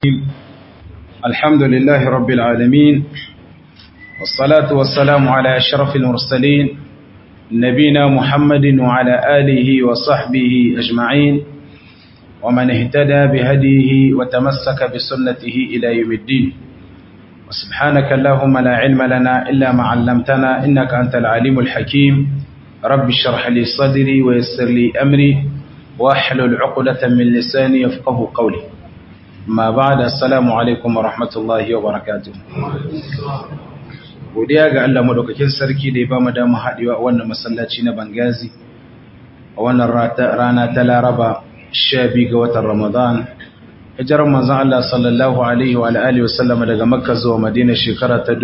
الحمد لله رب العالمين والصلاة والسلام على أشرف المرسلين نبينا محمد وعلى آله وصحبه أجمعين ومن اهتدى بهديه وتمسك بسنته إلى يوم الدين وسبحانك اللهم لا علم لنا إلا ما علمتنا إنك أنت العليم الحكيم رب اشرح لي صدري ويسر لي أمري واحلل عقدة من لساني يفقه قولي ma ba da assalamu alaikum wa rahmatullahi wa barakatuh godiya ga Allah madaukakin sarki da ya ba mu dama haɗewa a wannan masallaci na Bangazi a wannan rana ta Laraba 12 ga watan Ramadan hijirar manzon Allah sallallahu alaihi wa alihi wasallam daga Makka zuwa Madina shekara ta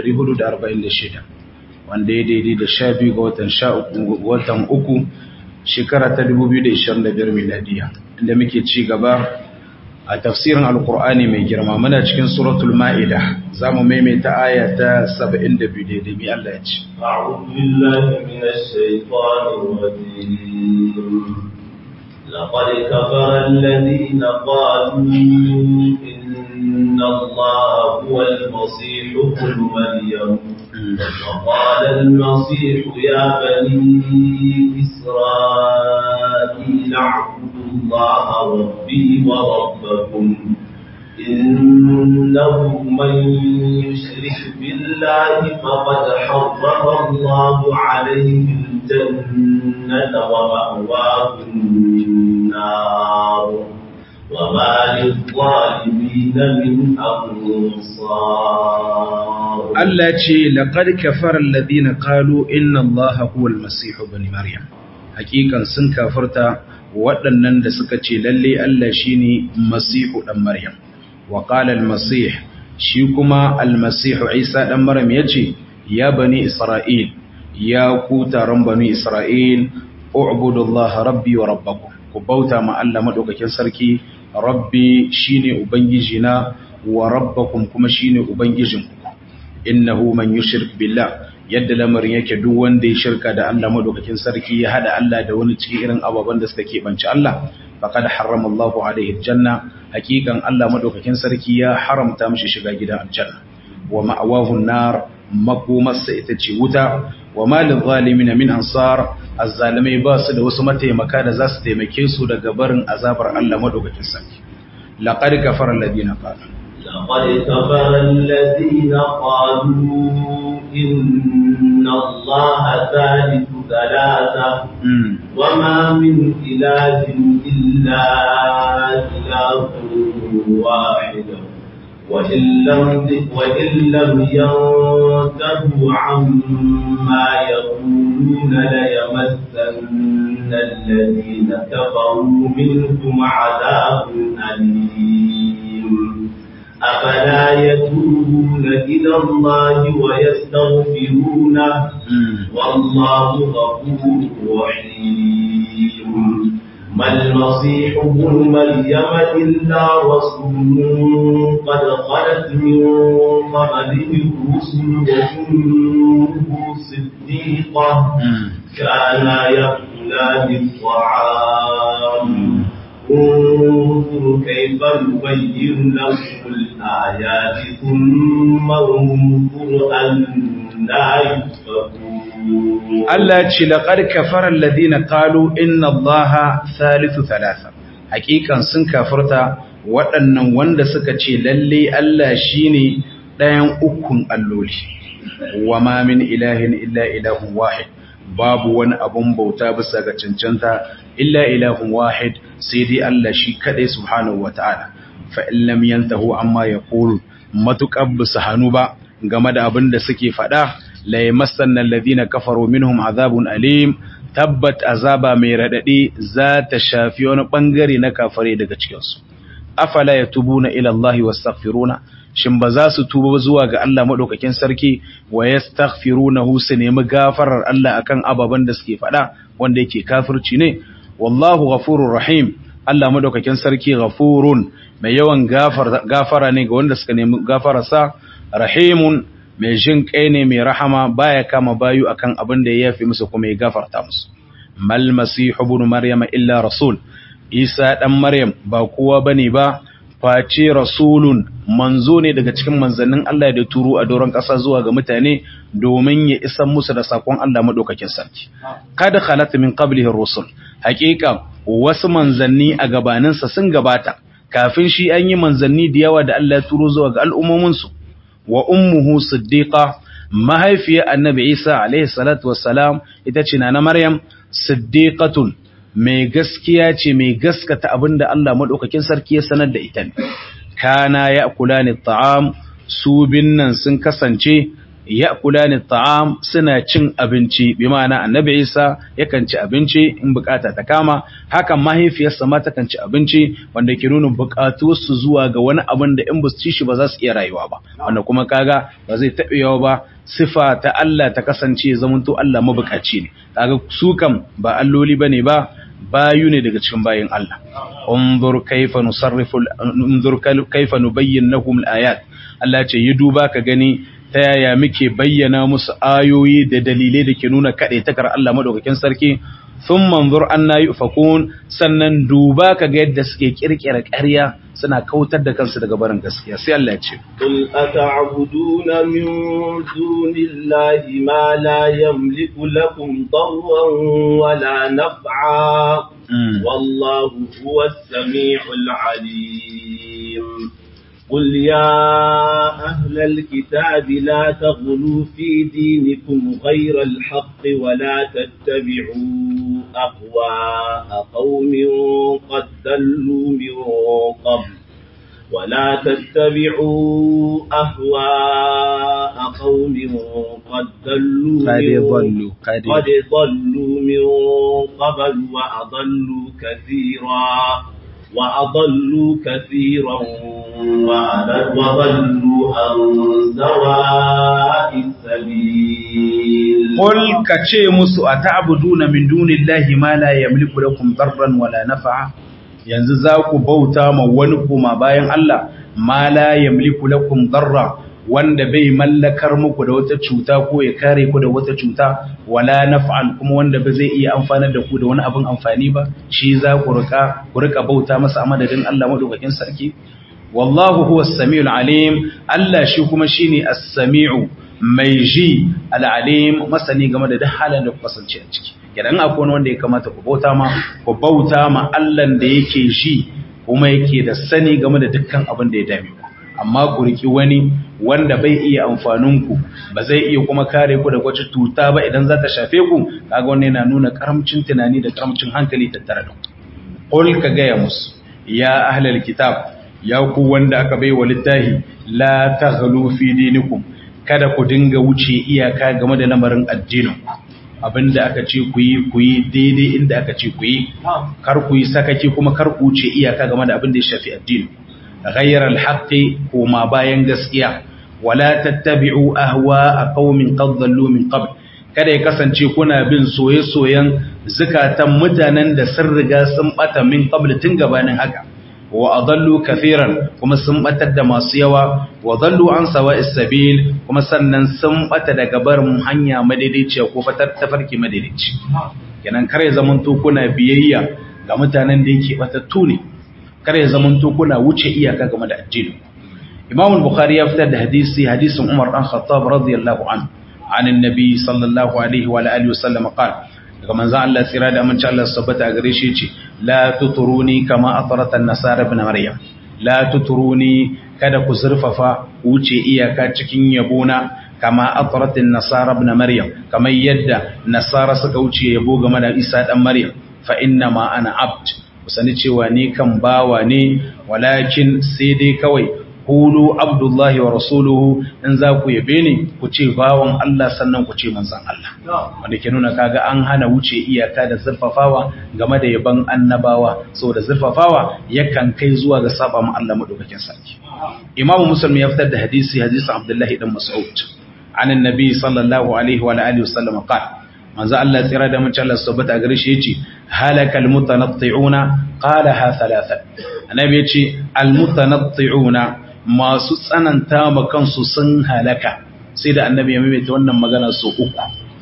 1446 wanda ya daidai da 12 ga watan 13 watan uku shekara ta 2025 miladiya inda muke ci gaba a tafsirin alkur'ani mai girma muna cikin suratul ma'ida za mu maimaita aya ta 72 daidai mai Allah ya ce لقد كفر الذين قالوا إن الله هو المصيح ابن مريم وقال المصيح يا بني إسرائيل اعبدوا الله ربي وربكم إنه من يشرك بالله فقد حرم الله عليه الجنة ومأواه النار وما للظالمين من أنصار التي لقد كفر الذين قالوا إن الله هو المسيح بن مريم حقيقة سن كفرت waɗannan da suka ce lalle Allah shine Masihu ɗan Maryam wa qala al-Masih shi kuma al-Masihu Isa ɗan Maryam yace ya bani Isra'il ya ku taron bani Isra'il u'budullaha rabbi wa rabbakum ku bauta ma Allah madaukakin sarki rabbi shine ubangijina wa rabbakum kuma shine ubangijinku innahu man yushrik billah yadda lamarin yake duk wanda ya shirka da Allah madaukakin sarki ya hada Allah da wani cikin irin ababen da suka keɓance Allah faqad harrama Allahu alaihi aljanna hakikan Allah madaukakin sarki ya haramta mishi shiga gidan aljanna wa ma'awahu nar makomarsa ita ce wuta wa malil zalimin min ansar azzalimai ba su da wasu mataimaka da za su taimake su daga barin azabar Allah madaukakin sarki laqad kafara alladhina qalu لقد كفر الذين قالوا إن الله ثالث ثلاثة وما من إله إلا إله واحد وإن لم وإن لم ينتهوا عما يقولون ليمسن الذين كفروا منهم عذاب أليم أفلا يتوبون إلى الله ويستغفرونه والله غفور رحيم ما المسيح ابن مريم إلا رسول قد خلت من قبله الرسل وأمه صديقة كانا يأكلان الطعام انظر كيف نبين لهم الآيات ثم انظر أنا يؤفكون Allah ce laqad kafara alladhina qalu inna Allaha thalithu thalatha hakikan sun kafirta waɗannan wanda suka ce lalle Allah shine ɗayan ukun alloli wama min ilahin illa ilahun wahid babu wani abun bauta bisa ga cancanta illa ilahun wahid sai dai Allah shi kadai subhanahu wataala fa in lam yantahu amma yaqulu matuqab bisa hanu ba game da abin da suke faɗa la yamassanna alladhina kafaru minhum azabun alim tabbat azaba mai radadi za ta shafi wani bangare na kafare daga cikin su afala yatubuna ila Allah wastaghfiruna shin ba za su tuba zuwa ga Allah madaukakin sarki wa yastaghfirunahu su nemi gafarar Allah akan ababan da suke faɗa wanda yake kafirci ne wallahu ghafurur rahim Allah madaukakin sarki ghafurun mai yawan gafara ne ga wanda suka nemi gafararsa rahimun mai jin kai ne mai rahama baya kama bayu akan abin da ya yafi musu kuma ya gafarta musu mal masihu ibn maryama illa rasul isa dan maryam ba kowa bane ba face rasulun manzo ne daga cikin manzannin Allah da turo a doron ƙasa zuwa ga mutane domin ya isan musu da sakon Allah madaukakin sarki kada khalat min qablihi rusul haqiqa wasu manzanni a gabaninsa sun gabata kafin shi an yi manzanni da yawa da Allah ya turo zuwa ga al'ummomin su wa ummuhu siddiqa mahaifiyar annabi Isa alaihi salatu wassalam ita ce na Maryam siddiqatun mai gaskiya ce mai gaskata abinda Allah madaukakin sarki ya sanar da ita ne kana ya'kulani ta'am su binnan sun kasance ya'kulani ta'am suna cin abinci bi ma'ana annabi Isa yakan ci abinci in bukata ta kama hakan mahaifiyarsa ma takan ci abinci wanda ke nuna bukatuwarsu zuwa ga wani abin da in ba su ci shi ba za su iya rayuwa ba wanda kuma kaga ba zai taɓa yawa ba sifa ta Allah ta kasance zamanto Allah mabukaci ne kaga su kam ba alloli bane ba bayu ne daga cikin bayin Allah unzur kayfa nusarrifu unzur kayfa nubayyin lahum alayat Allah ce yi duba ka gani ta yaya muke bayyana musu ayoyi da dalilai da ke nuna kaɗai takar Allah madaukakin sarki sun manzur an na yufakun sannan duba ka ga yadda suke kirkira ƙarya suna kautar da kansu daga barin gaskiya sai Allah ya ce قل أتعبدون من دون الله ما لا يملك لكم ضرا ولا نفعا والله هو السميع العليم قل يا أهل الكتاب لا تغلوا في دينكم غير الحق ولا تتبعوا أهواء قوم قد ضلوا من قبل ولا تتبعوا أهواء قوم قد ضلوا قد من- ضلوا قد قد ضلوا من قبل وأضلوا كثيرا وأضلوا كثيرا وأضل- وضلوا عن سواء السبيل Qul ka ce musu a ta'buduna min dunillahi ma la yamliku lakum darran wala naf'a yanzu za ku bauta ma wani kuma bayan Allah ma la yamliku lakum darra wanda bai mallakar muku da wata cuta ko ya kare ku da wata cuta wala naf'an kuma wanda ba zai iya amfanar da ku da wani abin amfani ba shi za ku rika ku rika bauta masa a madadin Allah madaukakin sarki wallahu huwa as-sami'ul alim Allah shi kuma shine as-sami'u mai ji al-alim masani game da duk halin da ku kasance a ciki idan akwai wani wanda ya kamata ku bauta ma ku bauta ma Allah da yake ji kuma yake da sani game da dukkan abin da ya dame ku amma ku riki wani wanda bai iya amfanin ku ba zai iya kuma kare ku da wata tuta ba idan za ta shafe ku kaga wannan yana nuna karamcin tunani da karamcin hankali tattare da ku qul ka gaya musu ya ahlal kitab ya ku wanda aka bai wa littahi la taghlu fi dinikum kada ku dinga wuce iyaka game da lamarin addinin abinda aka ce ku yi ku yi daidai inda aka ce ku yi kar ku yi sakaki kuma kar ku wuce iyaka game da abin da ya shafi addini ghayra al-haqqi kuma bayan gaskiya wala tattabi'u ahwa'a qaumin qad dhallu min qabl kada ya kasance kuna bin soye-soyen zukatan mutanen da sun riga sun bata min qabl tun gabanin haka wa adallu kathiran kuma sun batar da masu yawa wa dallu an sawa'is sabil kuma sannan sun bata daga barin hanya madaidaiciya ko fatar tafarki madaidaici kenan kare zaman to kuna biyayya ga mutanen da yake batattu ne kare zaman to kuna wuce iyaka game da addini Imam al-Bukhari ya fitar da hadisi hadisin Umar dan Khattab radiyallahu anhu عن النبي صلى الله عليه وعلى اله وسلم قال daga manzo Allah tsira da amince Allah su tabbata gare shi yace la tuturuni kama atrata an-nasara ibn maryam la tuturuni kada ku zurfafa wuce iyaka cikin yabona kama atrata an-nasara ibn maryam kamar yadda nasara suka wuce yabo game da Isa dan maryam fa inna ma ana abd kusani cewa ni kan bawa ne walakin sai dai kawai Kulu Abdullahi wa Rasuluhu in za ku yabe ni ku ce bawan Allah sannan ku ce manzan Allah. Wanda ke nuna kaga an hana wuce iyaka da zurfafawa game da yaban annabawa saboda zurfafawa yakan kai zuwa ga saba ma Allah madaukakin sarki. Imam Muslim ya fitar da hadisi hadisin Abdullahi dan Mas'ud. An annabi sallallahu alaihi wa alihi wasallam qala manzo Allah tsira da mun Allah subhanahu gare shi yace halakal mutanatti'una qala ha thalatha annabi yace al mutanatti'una masu tsananta ma kansu sun halaka sai da annabi ya maimaita wannan magana su uku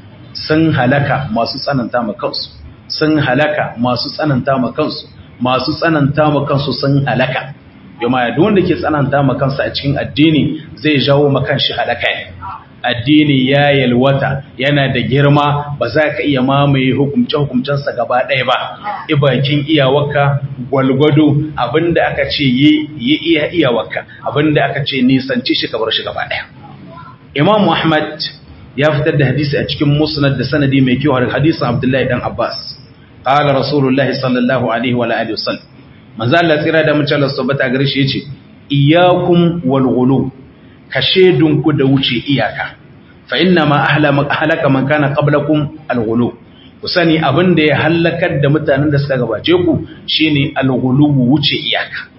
sun halaka masu tsananta ma kansu sun halaka masu tsananta ma kansu masu tsananta ma kansu sun halaka yamma duk wanda ke tsananta ma kansa a cikin addini zai jawo ma kanshi halaka addini ya yalwata yana da girma ba za ka iya mamaye hukumce-hukumcensa gaba ɗaya ba ibakin iyawarka gwalgwado abinda aka ce yi iya iyawarka abinda aka ce nisanci shi kabar shi gaba ɗaya imam muhammad ya fitar da hadisi a cikin musnad da sanadi mai kyau har hadisin abdullahi dan abbas qala rasulullahi sallallahu alaihi wa alihi wasallam manzo Allah tsira da mutum Allah subhanahu gare shi yace iyyakum wal ghulu kashedunku da wuce iyaka fa inna ma ahlaka man kana qablakum al ghulu ku sani abin da ya halakar da mutanen da suka gabace ku shine al ghulu wuce iyaka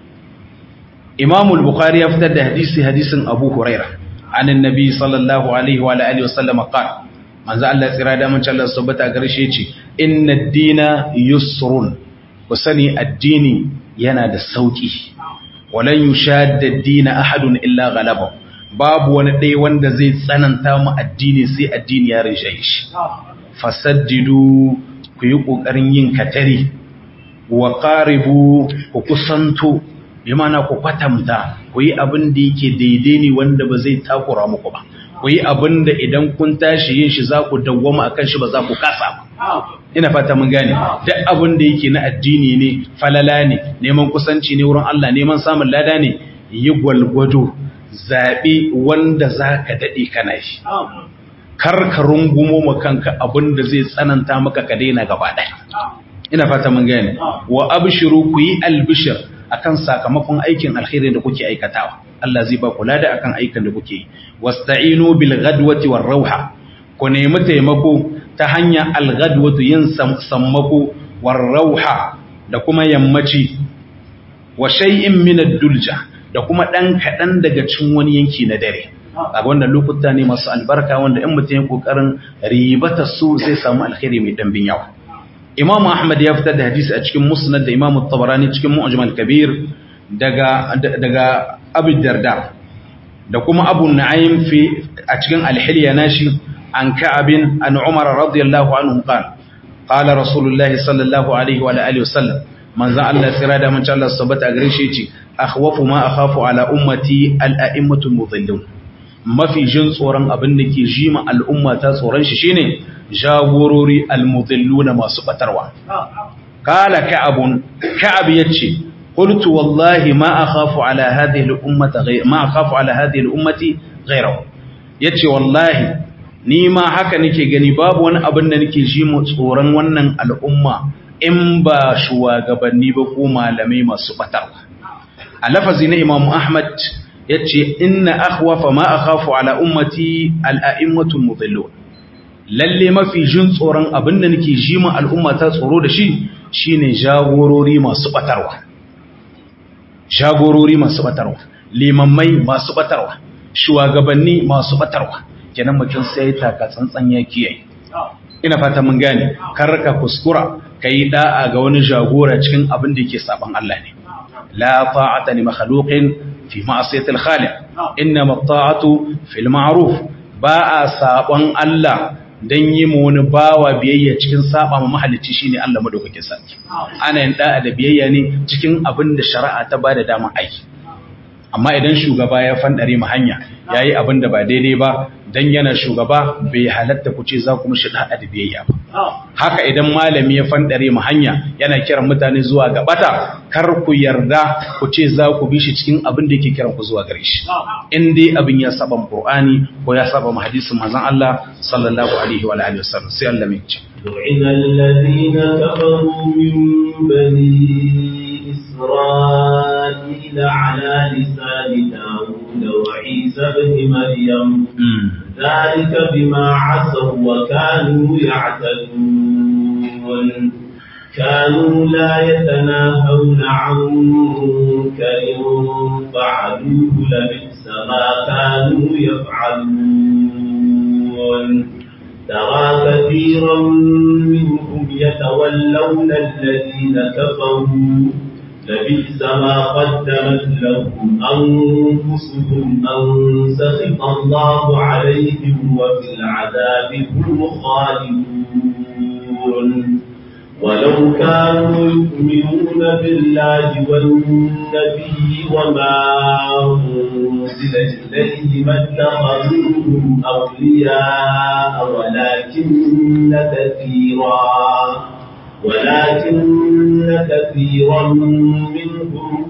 Imam al-Bukhari ya fitar da hadisi hadisin Abu Hurairah عن النبي صلى الله عليه وعلى اله وسلم قال manzo Allah tsira da mun Allah subhanahu gare shi yace inna ad-dina yusrun ku sani addini yana da sauki walan yushadda ad-dina ahadun illa ghalaba babu wani dai wanda zai tsananta mu addini sai addini ya rishe shi fasaddidu ku yi kokarin yin katari wa qaribu ku kusanto bi mana ku kwatamta ku yi abin da yake daidai ne wanda ba zai takura muku ba ku yi abin da idan kun tashi yin shi za ku dawwama akan shi ba za ku kasa ba ina fata mun gane duk abin da yake na addini ne falala ne neman kusanci ne wurin Allah neman samun lada ne yi gwalgwado zaɓi wanda za ka daɗe kana shi kar ka rungumo ma kanka abin da zai tsananta maka ka daina gaba ɗaya ina fata mun gane wa abshiru ku yi albishir akan sakamakon aikin alkhairi da kuke aikatawa Allah zai ba ku lada akan aikin da kuke yi wasta'inu bil ghadwati war rauha ku nemi taimako ta hanya al ghadwatu yin sammako war rauha da kuma yammaci wa shay'in min ad-dulja da kuma dan kadan daga cikin wani yanki na dare a wannan lokuta ne masu albarka wanda in mutum ya kokarin ribata su zai samu alkhairi mai dambin yawa Imam Ahmad ya fitar da hadisi a cikin Musnad da Imam Tabarani cikin Mu'jam al-Kabir daga daga Abu Darda da kuma Abu Nu'aym fi a cikin Al-Hilya nashi an Ka'ab an Umar radiyallahu anhu qala qala Rasulullahi sallallahu alaihi wa alihi wasallam manzo Allah tsira da manzo Allah subhanahu wa gare shi yace akhwafu ma akhafu ala ummati al-a'immatu al-mudhillun mafi jin tsoron abin da ke jima al'umma ta tsoron shi shine jagorori almudilluna masu batarwa kala ka'abun ka'ab yace qultu wallahi ma akhafu ala hadhihi al-ummati ghayr ma akhafu ala hadhihi al-ummati ghayrahu yace wallahi ni ma haka nake gani babu wani abin da nake jima tsoron wannan al'umma in ba shugabanni ba ko malamai masu batarwa a lafazi na imamu ahmad yace inna akhwafa ma akhafu ala ummati al-a'immatul mudhillun lalle mafi jin tsoron abinda nake ji ma al'umma ta tsoro da shi shine jagorori masu batarwa jagorori masu batarwa limammai masu batarwa shugabanni masu batarwa kenan mutum sai taka tsantsan ya kiyaye ina fata mun gane kar ka kuskura kai da'a ga wani jagora cikin abin da yake saban Allah ne la ta'ata li makhluqin fi ma'asiyatil khaliq innama ta'atu fil ma'ruf ba a sabon Allah dan yi mu wani bawa biyayya cikin saba ma mahalicci shine Allah madaukakin sarki ana yin da'a da biyayya ne cikin abin da shari'a ta bada dama aiki amma idan shugaba ya fandare mu hanya yayi abin da ba daidai ba dan yana shugaba bai halatta ku ce za ku mishi da'a da biyayya ba haka idan malami ya fandare mu hanya yana kiran mutane zuwa ga bata kar ku yarda ku ce za ku bi shi cikin abin da yake kiran ku zuwa gare shi in dai abin ya saba Qur'ani ko ya saba hadisin manzon Allah sallallahu alaihi wa alihi wasallam sai Allah mai ce لعن الذين كفروا من بني إسرائيل على لسان داود وعيسى بن مريم ذلك بما عصوا وكانوا يعتدون كانوا لا يتناهون عن منكر فعلوه لبئس ما كانوا يفعلون ترى كثيرا منهم يتولون الذين كفروا لبئس ما قدمت لهم أنفسهم أن سخط الله عليهم وفي العذاب هم خالدون ولو كانوا يؤمنون بالله والنبي وما أنزل إليه ما اتخذوهم أولياء ولكن كثيرا ولكن كثيرا منهم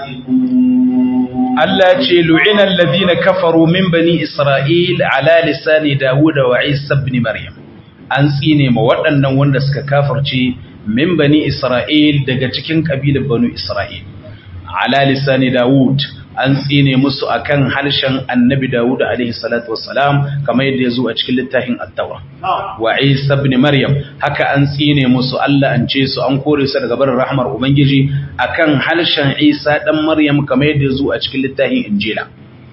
فاسقون Allah ce lu'ina alladhina kafaru min bani Isra'il ala lisani Dawud wa Isa ibn Maryam an tsine ma waɗannan wanda suka kafirce min bani Isra'il daga cikin kabilar banu Isra'il ala lisani Dawud an tsine musu akan harshen Annabi Dawud alaihi salatu wassalam kamar yadda yazo a cikin littafin At-Tawra wa Isa ibn Maryam haka an tsine musu Allah an ce su an kore su daga barin rahmar Ubangiji akan harshen Isa dan Maryam kamar yadda yazo a cikin littafin Injila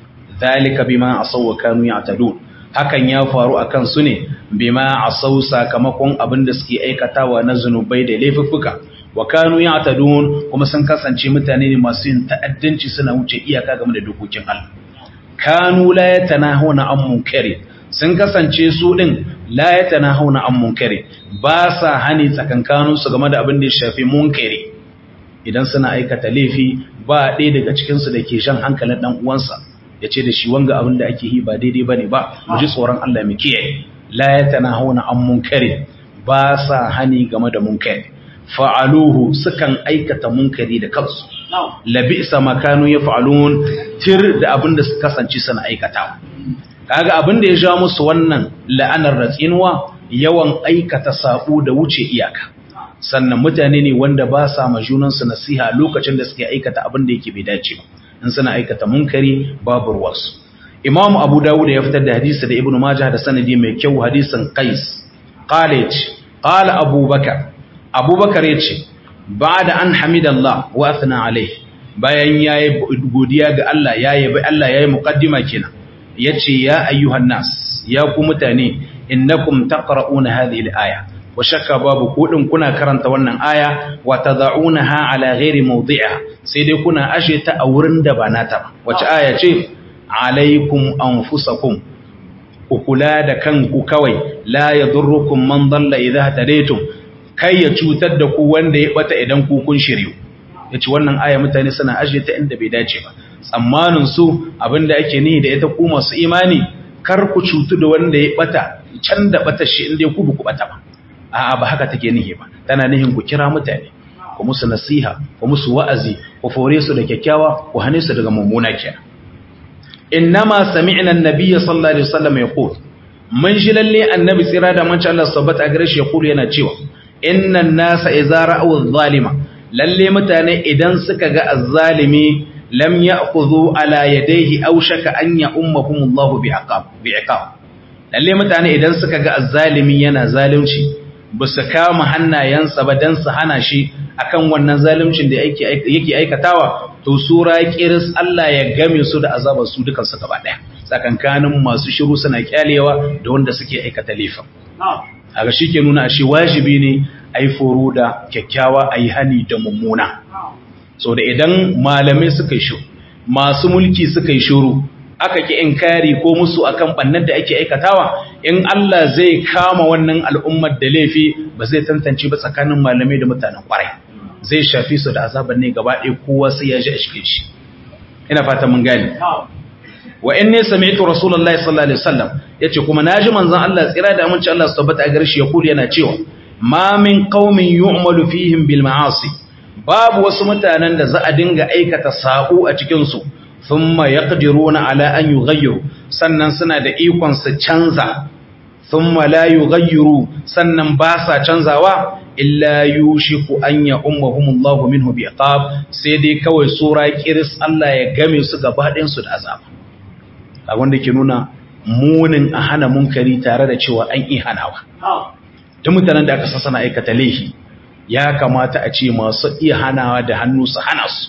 zalika bima asaw wa kanu ya'tadun hakan ya faru akan su ne bima asaw sakamakon abin da suke aikatawa na zunubai da laifuffuka wa kanu ya'tadun kuma sun kasance mutane ne masu yin ta'addanci suna wuce iyaka game da dokokin Allah kanu la yatanahuna an munkari sun kasance su din la yatanahuna an munkari ba sa hani tsakankanin su game da abin da ya shafi munkari idan suna aikata laifi ba ɗaya daga cikin su dake shan hankalin dan uwansa yace da shi wanga abin da ake yi ba daidai bane ba mu ji tsoron Allah mu kiyaye la yatanahuna an munkari ba sa hani game da munkari fa'aluhu sukan aikata munkari da kansu labisa makanu ya fa'alun tir da abin da su kasance suna aikata kaga abin da ya ja musu wannan la'anar ratsinuwa yawan aikata saƙo da wuce iyaka sannan mutane ne wanda ba sa ma junansu nasiha lokacin da suke aikata abin da yake bai dace ba in suna aikata munkari babu ruwansu imam abu dawud ya fitar da hadisi da ibnu majah da sanadi mai kyau hadisin qais qala qala abubakar abubakar ya ce ba da an hamidallah wa athna alai bayan ya yi godiya ga Allah ya yi bai Allah ya yi muƙaddima kenan ya ce ya ayyuhan nas ya ku mutane innakum taqra'una hadhihi al-aya wa shakka babu kudin kuna karanta wannan aya wa tad'unaha ala ghairi mawdi'a sai dai kuna ashe ta a wurin da ba nata ba wace aya ce alaikum anfusakum ku kula da kanku kawai la yadurrukum man dalla idha tadaytum kai ya cutar da ku wanda ya bata idan ku kun shiryu yace wannan aya mutane suna ajiye ta inda bai dace ba tsammanin su abinda ake nihi da ita ku masu imani kar ku cutu da wanda ya bata can da bata shi inda ku ku bata ba a'a ba haka take nihi ba tana nihin ku kira mutane ku musu nasiha ku musu wa'azi ku fore su da kyakkyawa ku hane su daga mummuna kenan innama sami'na an-nabiy sallallahu alaihi wasallam yaqul mun ji lalle annabi tsira da manci Allah sabbata a gare shi yaqul yana cewa innan nasa idza ra'u adh-dhalima lalle mutane idan suka ga az-zalimi lam ya'khudhu ala yadayhi aw shaka an ya'ummahum Allah bi'aqab bi'iqab lalle mutane idan suka ga az-zalimi yana zalunci ba su kama hannayensa ba dan su hana shi akan wannan zaluncin da yake yake aikatawa to sura kiris Allah ya game su da azabar su dukan su gaba daya tsakankanin masu shiru suna kyalewa da wanda suke aikata laifin haka shi ke nuna shi wajibi ne a yi foro da kyakkyawa a yi hani da mummuna so da idan malamai suka yi shuru masu mulki suka yi shuru aka ki inkari ko musu akan bannan da ake aikatawa in Allah zai kama wannan al'ummar da laifi ba zai tantance ba tsakanin malamai da mutanen kwarai zai shafi su da azaban ne gaba ɗaya kowa sai ya ji a cikin shi ina fata mun gane wa inni sami'tu rasulullahi sallallahu alaihi wasallam yace kuma naji manzon Allah tsira da aminci Allah tabbata a garshi ya kuli yana cewa ma min qaumin yu'malu fihim bil ma'asi babu wasu mutanen da za a dinga aikata sako a cikin su thumma yaqdiruna ala an yughayyiru sannan suna da ikon su canza thumma la yughayyiru sannan ba sa canzawa illa yushiku an ya ummahumullahu minhu biqab sai dai kawai sura kiris Allah ya game su gaba ɗayan su da azaba a wanda ke nuna munin a hana munkari tare da cewa an yi hanawa ta mutanen da aka sassana aikata laifi ya kamata a ce masu iya hanawa da hannu su hana su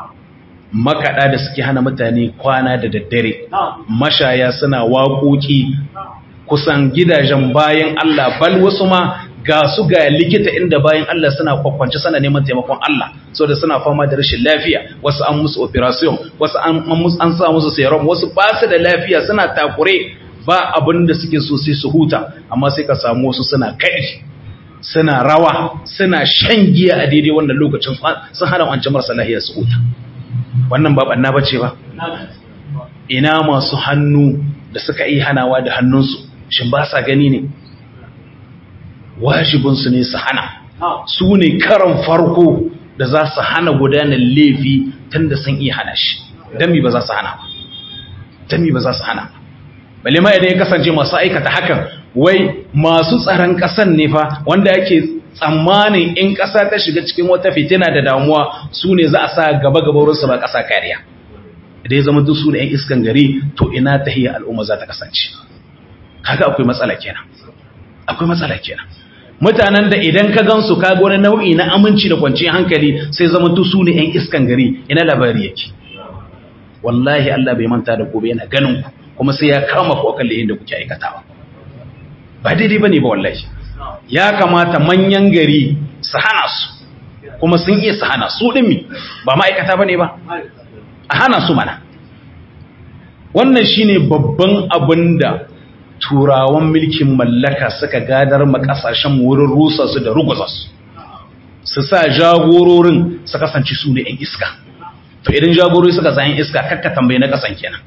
makaɗa da suke hana mutane kwana da daddare mashaya suna waƙoƙi kusan gidajen bayan Allah bal wasu ma ga su ga likita inda bayan Allah suna kwakwance suna neman taimakon Allah so da suna fama da rashin lafiya wasu an musu operation wasu an sa musu serum wasu ba su da lafiya suna takure ba abin da suke so sai su huta amma sai ka samu wasu suna kai suna rawa suna shan giya a daidai wannan lokacin sun hana wancan marasa lahiyar su huta wannan ba banna bace ba ina masu hannu da suka yi hanawa da hannunsu shin ba sa gani ne wajibinsu ne su hana su ne karan farko da za su hana gudanar laifi tun da sun iya hana shi don mi ba za su hana ba don mi ba za su hana ba bale ma idan ya kasance masu aikata hakan wai masu tsaron ƙasan ne fa wanda yake tsammanin in ƙasa ta shiga cikin wata fitina da damuwa su ne za a sa gaba-gaba wurinsu ba ƙasa kariya da ya zama duk su ne 'yan iskan gari to ina ta hiyar al'umma za ta kasance kaga akwai matsala kenan akwai matsala kenan mutanen da idan ka gansu ka ga wani nau'i na aminci da kwanciyar hankali sai zama duk su ne 'yan iskan gari ina labari yake wallahi Allah bai manta da gobe yana ganin ku kuma sai ya kama ku akan layin da kuke aikatawa ba daidai bane ba wallahi ya kamata manyan gari su hana su kuma sun iya su hana su dimi ba ma'aikata bane ba a hana su mana wannan shine babban abin da turawan mulkin mallaka suka gadar ma kasashen wurin rusa su da ruguza su su sa jagororin su kasance su ne 'yan iska to idan jagorori suka sa 'yan iska kakka tambaye na kasan kenan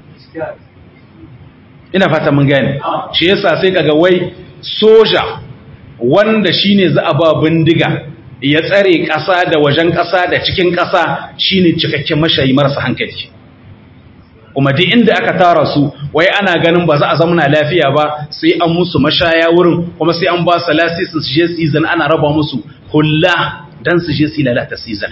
ina fata mun gane shi yasa sai kaga wai soja wanda shine za a ba bindiga ya tsare ƙasa da wajen ƙasa da cikin ƙasa shine cikakken mashayi marasa hankali kuma duk inda aka tara su wai ana ganin ba za a zamana lafiya ba sai an musu mashaya wurin kuma sai an ba su lasisi su je season ana raba musu hulla dan su je su lalata season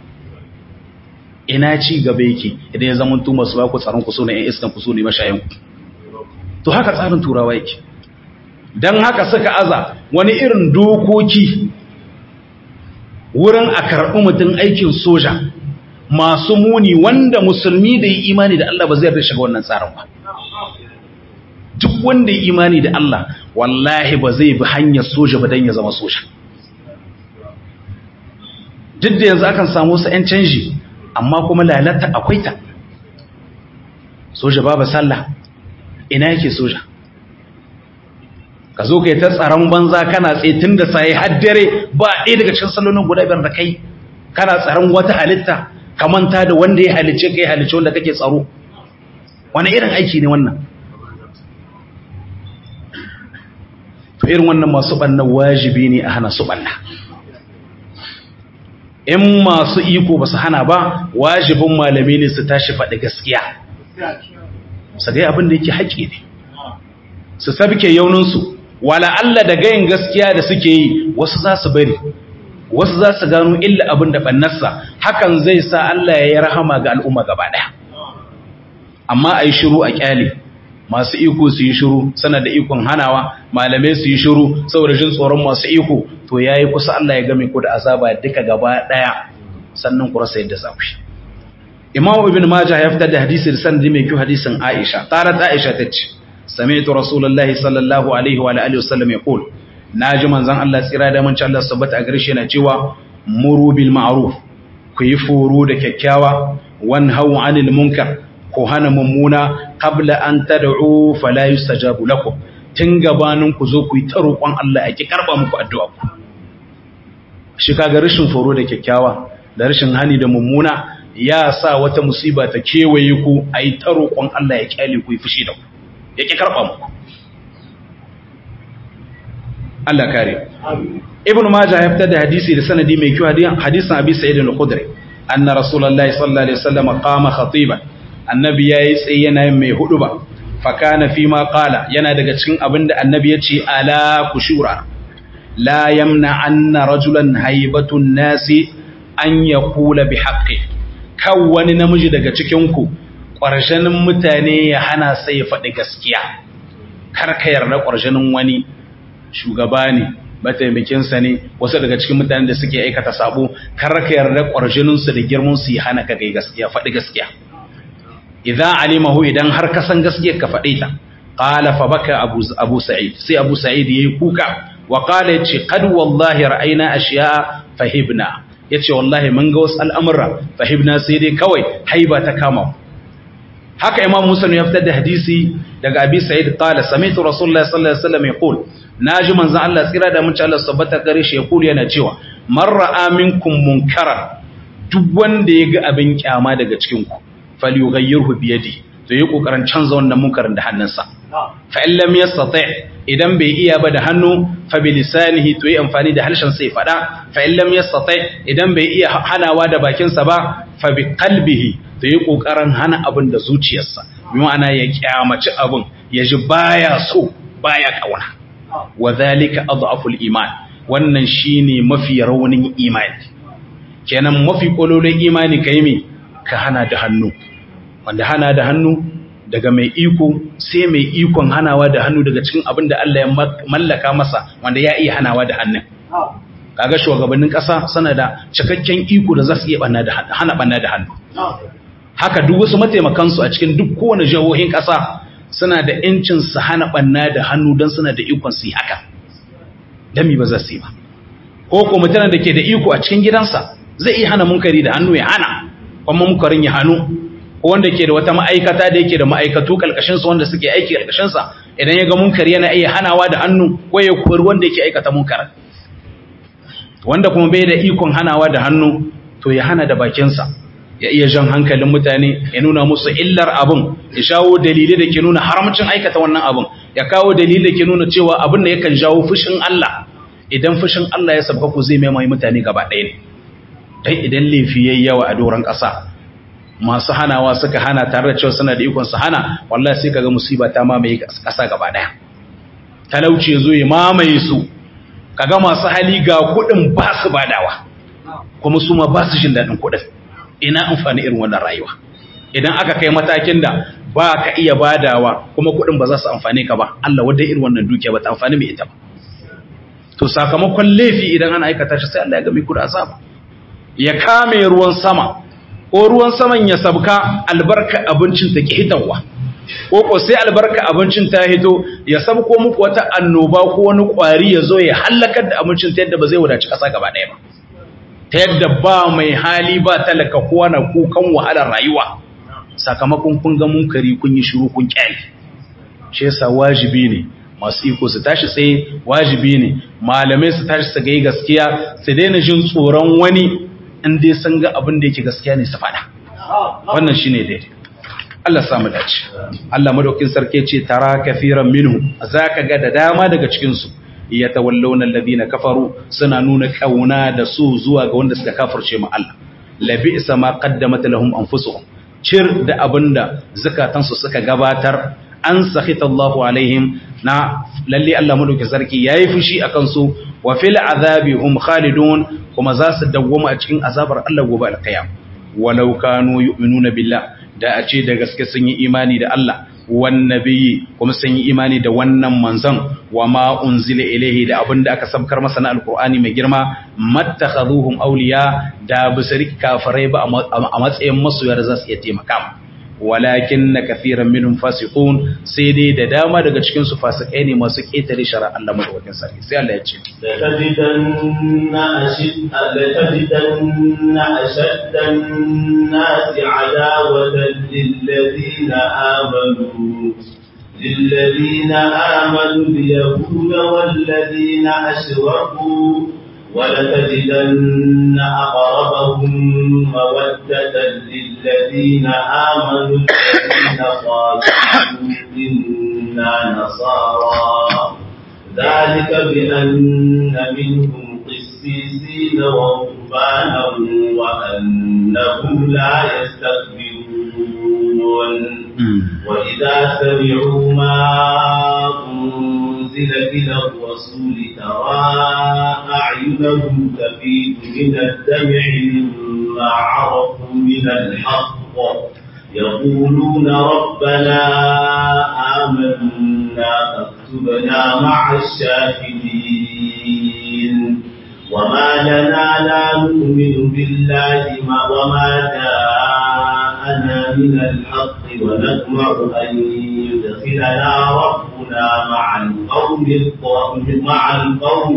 ina ci gaba yake idan ya zama tuma su ba ku tsaron ku so ne iskan ku so ne mashayan ku to haka tsarin turawa yake dan haka suka aza wani irin dokoki wurin a karɓi mutum aikin soja masu muni wanda musulmi da yi imani da Allah ba zai yarda shiga wannan tsarin ba duk wanda yi imani da Allah wallahi ba zai bi hanyar soja ba don ya zama soja duk da yanzu akan samu wasu 'yan canji amma kuma lalata akwai ta soja babu sallah ina yake soja ka zo kai ta tsaron banza kana tsaye tun da sai haddare ba ɗaya daga cikin salonin guda biyar da kai kana tsaron wata halitta ka manta da wanda ya halice kai halice wanda kake tsaro wani irin aiki ne wannan to irin wannan masu ɓanna wajibi ne a hana su ɓanna in masu iko ba su hana ba wajibin malami ne su tashi faɗi gaskiya su gai abin da yake haƙƙi ne su sabke yauninsu wala Allah da gayin gaskiya da suke yi wasu za su bari wasu za su gano illa abin da ɓannarsa hakan zai sa Allah ya yi rahama ga al'umma gaba ɗaya amma a yi shiru a ƙyale masu iko su yi shiru sana da ikon hanawa malamai su yi shiru saboda jin tsoron masu iko to ya yi kusa Allah ya game ku da azaba duka gaba ɗaya sannan ku rasa yadda za ku yi imam ibn majah ya fitar da hadisi da sanadi mai kyau hadisin aisha tarat aisha ta ce sami'tu rasulullahi sallallahu alaihi wa alihi wasallam yaqul naji manzon Allah tsira da mun Allah sabbata a garshe na cewa muru bil ma'ruf ku yi furu da kyakkyawa wan hawu anil munkar ku hana mummuna qabla an tad'u fala yustajabu lakum tun gabanin ku zo ku yi ta roƙon Allah ake karba muku addu'a ku shi kaga rashin furu da kyakkyawa da rashin hani da mummuna ya sa wata musiba ta kewaye ku ayi ta roƙon Allah ya kyale ku yi fushi da ku yake karba muku Allah kare Ibn Majah ya fitar da hadisi da sanadi mai kyau hadisin Abi Sa'id al-Khudri anna Rasulullahi sallallahu alaihi wasallam qama khatiban annabi yayi tsaye yana mai huduba fa kana fi ma qala yana daga cikin abinda annabi ya ce ala kushura la yamna anna rajulan haibatun nasi an yaqula bi haqqi kan wani namiji daga cikin ku ƙwarshenin mutane ya hana sai ya faɗi gaskiya kar ka yarda ƙwarshenin wani shugaba ne mataimakinsa ne wasu daga cikin mutanen da suke aikata sabo kar ka yarda ƙwarsheninsu da girmansu ya hana ka gai gaskiya faɗi gaskiya idan alimahu idan har ka san gaskiyar ka faɗe ta qala fa baka abu abu sa'id sai abu sa'id yayi kuka wa qala yace qad wallahi ra'ayna ashiya fahibna yace wallahi mun ga wasu al'amura fahibna sai dai kawai haiba ta kama haka imam muslim ya fitar da hadisi daga abi sa'id qala sami'tu rasulullahi sallallahu alaihi wasallam yaqul naji manzon Allah tsira da mun Allah sabbata gare shi yaqul yana cewa man ra'a minkum munkaran duk wanda ya ga abin kyama daga cikin ku falyughayyirhu bi yadi to yi kokarin canza wannan munkarin da hannunsa fa in lam yastati idan bai iya ba da hannu fa bi lisanihi to yi amfani da harshen sai fada fa in lam yastati idan bai iya hanawa da bakinsa ba fa bi qalbihi to yi kokarin hana abin da zuciyarsa bi ma'ana ya kyamaci abin ya ji baya so baya kauna wa zalika adhaful iman wannan shine mafi raunin imani kenan mafi kololin imani kai me ka hana da hannu wanda hana da hannu daga mai iko sai mai ikon hanawa da hannu daga cikin abin da Allah ya mallaka masa wanda ya iya hanawa da hannun kaga shugabannin ƙasa suna da cikakken iko da za su iya hana banna da hannu haka duk wasu mataimakansu a cikin duk kowane jihohin ƙasa suna da ‘yancin su hana ɓanna da hannu don suna da ikon su yi haka dami ba za su yi ba ko ko mutanen da ke da iko a cikin gidansa zai iya hana munkari da hannu ya hana kuma munkarin ya hannu ko wanda ke da wata ma'aikata da yake da ma'aikatu ƙarƙashinsa wanda suke aiki ƙarƙashinsa idan ya ga munkari yana iya hanawa da hannu ko ya kori wanda yake aikata munkarin wanda kuma bai da ikon hanawa da hannu to ya hana da bakinsa ya iya jan hankalin mutane ya nuna musu illar abin ya shawo dalilai da ke nuna haramcin aikata wannan abin ya kawo dalilai da ke nuna cewa abin da yakan jawo fushin Allah idan fushin Allah ya sabka ku zai mai mutane gaba ɗaya ne dan idan laifi yayi yawa a doron ƙasa masu hanawa suka hana tare da cewa suna da ikon su hana wallahi sai kaga musiba ta mamaye ƙasa gaba ɗaya talauci ya zo ya mamaye su kaga masu hali ga kuɗin ba su badawa kuma su ma ba su jin daɗin kuɗin ina amfani irin wannan rayuwa idan aka kai matakin da ba ka iya badawa kuma kuɗin ba za su amfane ka ba Allah wadda irin wannan dukiya ba ta amfani mai ita ba to sakamakon laifi idan ana aikata shi sai Allah ya gami ku da azaba ya kame ruwan sama ko ruwan saman ya sabka albarka abincin ta ki hitawa ko ko sai albarka abincin ta hito ya sabko muku wata annoba ko wani kwari ya zo ya halakar da abincin ta yadda ba zai wadaci kasa gaba ɗaya ba ta yadda ba mai hali ba talaka kowa na kukan wahalar rayuwa sakamakon kun ga munkari kun yi shiru kun kyale shi yasa wajibi ne masu iko su tashi tsaye wajibi ne malamai su tashi su ga gaskiya su daina jin tsoron wani in dai sun ga abin da yake gaskiya ne su faɗa wannan shine daidai Allah samu dace Allah madaukin sarki ce tara kafiran minhu zaka ga da dama daga cikin su yatawallawna alladhina kafaru suna nuna kauna da su zuwa ga wanda suka kafirce mu Allah labisa ma qaddamat lahum anfusuhum cir da abinda zakatansu suka gabatar an sakhita Allahu alaihim na lalle Allah madaukakin sarki yayi fushi akan su wa fil azabi hum khalidun kuma za su dawwama a cikin azabar Allah gobe alqiyam walau kanu yu'minuna billah da a ce da gaske sun yi imani da Allah wan nabiyyi kuma sun yi imani da wannan manzon wa ma unzila ilaihi da abinda aka sabkar masa na alqur'ani mai girma mattakhaduhum awliya da bisari kafirai ba a matsayin masoyar za su iya taimaka walakin na kafiran minhum fasiqun sai dai da dama daga cikin su fasikai ne masu ketare shari'a Allah madaukakin sarki sai Allah ya ce latajidanna ashid latajidanna ashaddan nasi adawatan lilladhina amanu للذين آمنوا اليهود والذين أشركوا ولتجدن أقربهم مودة للذين آمنوا الذين قالوا إنا نصارى ذلك بأن منهم قسيسين ورهبانا وأنهم لا يستكبرون وإذا سمعوا ما أنزل إلى الرسول ترى أعينهم تفيد من الدمع مما عرفوا من الحق يقولون ربنا آمنا فاكتبنا مع الشاهدين وما لنا لا نؤمن بالله وما جاءنا من الحق ونطمع أن يدخلنا ربنا مع القوم مع القوم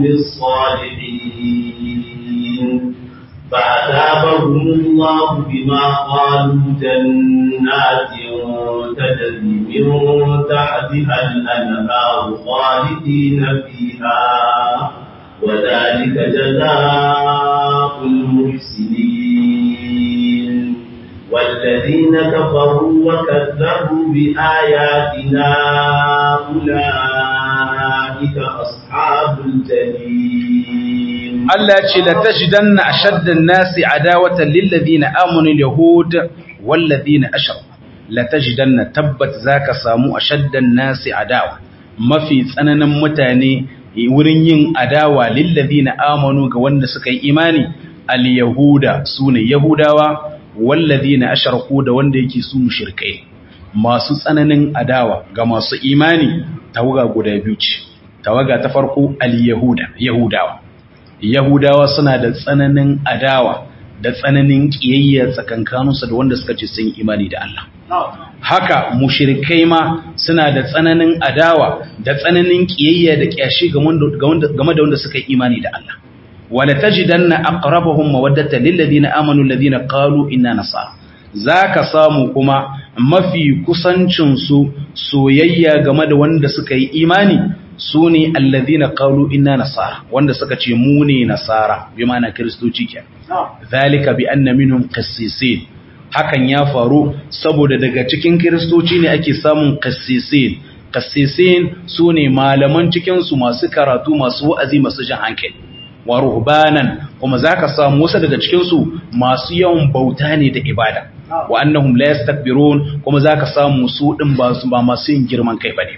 الصالحين فأثابهم الله بما قالوا جنات تجري من تحتها الأنهار خالدين فيها وذلك جزاء المحسنين والذين كفروا وكذبوا بآياتنا أولئك أصحاب الجحيم Allah ce la tajidanna ashaddan nasi adawatan lil ladina amanu al yahud wal ladina ashraku la tajidanna tabbat zaka samu ashaddan nasi adawa mafi tsananin mutane wurin yin adawa lil ladina amanu ga wanda suka yi imani al yahuda sune yahudawa wal ladina ashraku da wanda yake su mushrikai masu tsananin adawa ga masu imani tawaga guda biyu ce tawaga ta farko al yahuda yahudawa Yahudawa suna da tsananin adawa da tsananin ƙiyayya tsakankaninsu da wanda suka ce sun imani da Allah. Haka mushirikai ma suna da tsananin adawa da tsananin ƙiyayya da ƙyashi game da wanda suka yi imani da Allah. Wala tajidanna aqrabahum mawaddatan lil ladina amanu alladhina qalu inna nasara. Zaka samu kuma mafi kusancin su soyayya game da wanda suka yi imani su ne alladhina qalu inna nasara wanda suka ce mu ne nasara bi ma'ana kristoci ke zalika bi anna minhum qissisin hakan ya faru saboda daga cikin kristoci ne ake samun qissisin qissisin su ne malaman cikin su masu karatu masu wa'azi masu jan hankali wa ruhbanan kuma zaka samu wasu daga cikin su masu yawan bauta ne da ibada wa annahum la yastakbirun kuma zaka samu su din ba su ba masu yin girman kai bane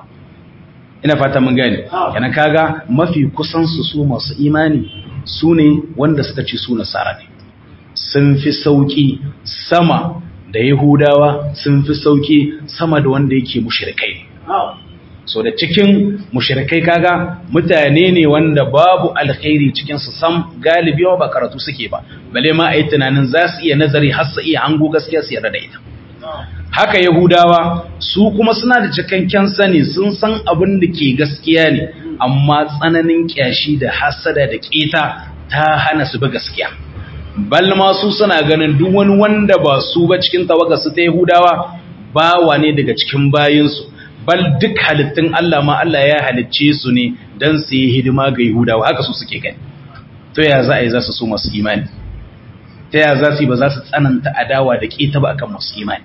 ina fata mun gane kana kaga mafi kusan su su masu imani su ne wanda suka ce su nasara ne sun fi sauki sama da yahudawa sun fi sauki sama da wanda yake mushrikai so da cikin mushrikai kaga mutane ne wanda babu alkhairi cikin su sam galibi ba karatu suke ba bale ma ayi tunanin za su iya nazari har su iya hango gaskiya su yarda da ita haka Yahudawa su kuma suna da cikakken sani sun san abin da ke gaskiya ne amma tsananin kyashi da hasada da keta ta hana su bi gaskiya bal ma su suna ganin duk wani wanda ba su ba cikin tawaga su ta Yahudawa bawa ne daga cikin bayinsu bal duk halittun Allah ma Allah ya halicce su ne dan su yi hidima ga Yahudawa haka su suke gani to ya za a yi za su so masu imani ta ya za su yi ba za su tsananta adawa da keta ba akan masu imani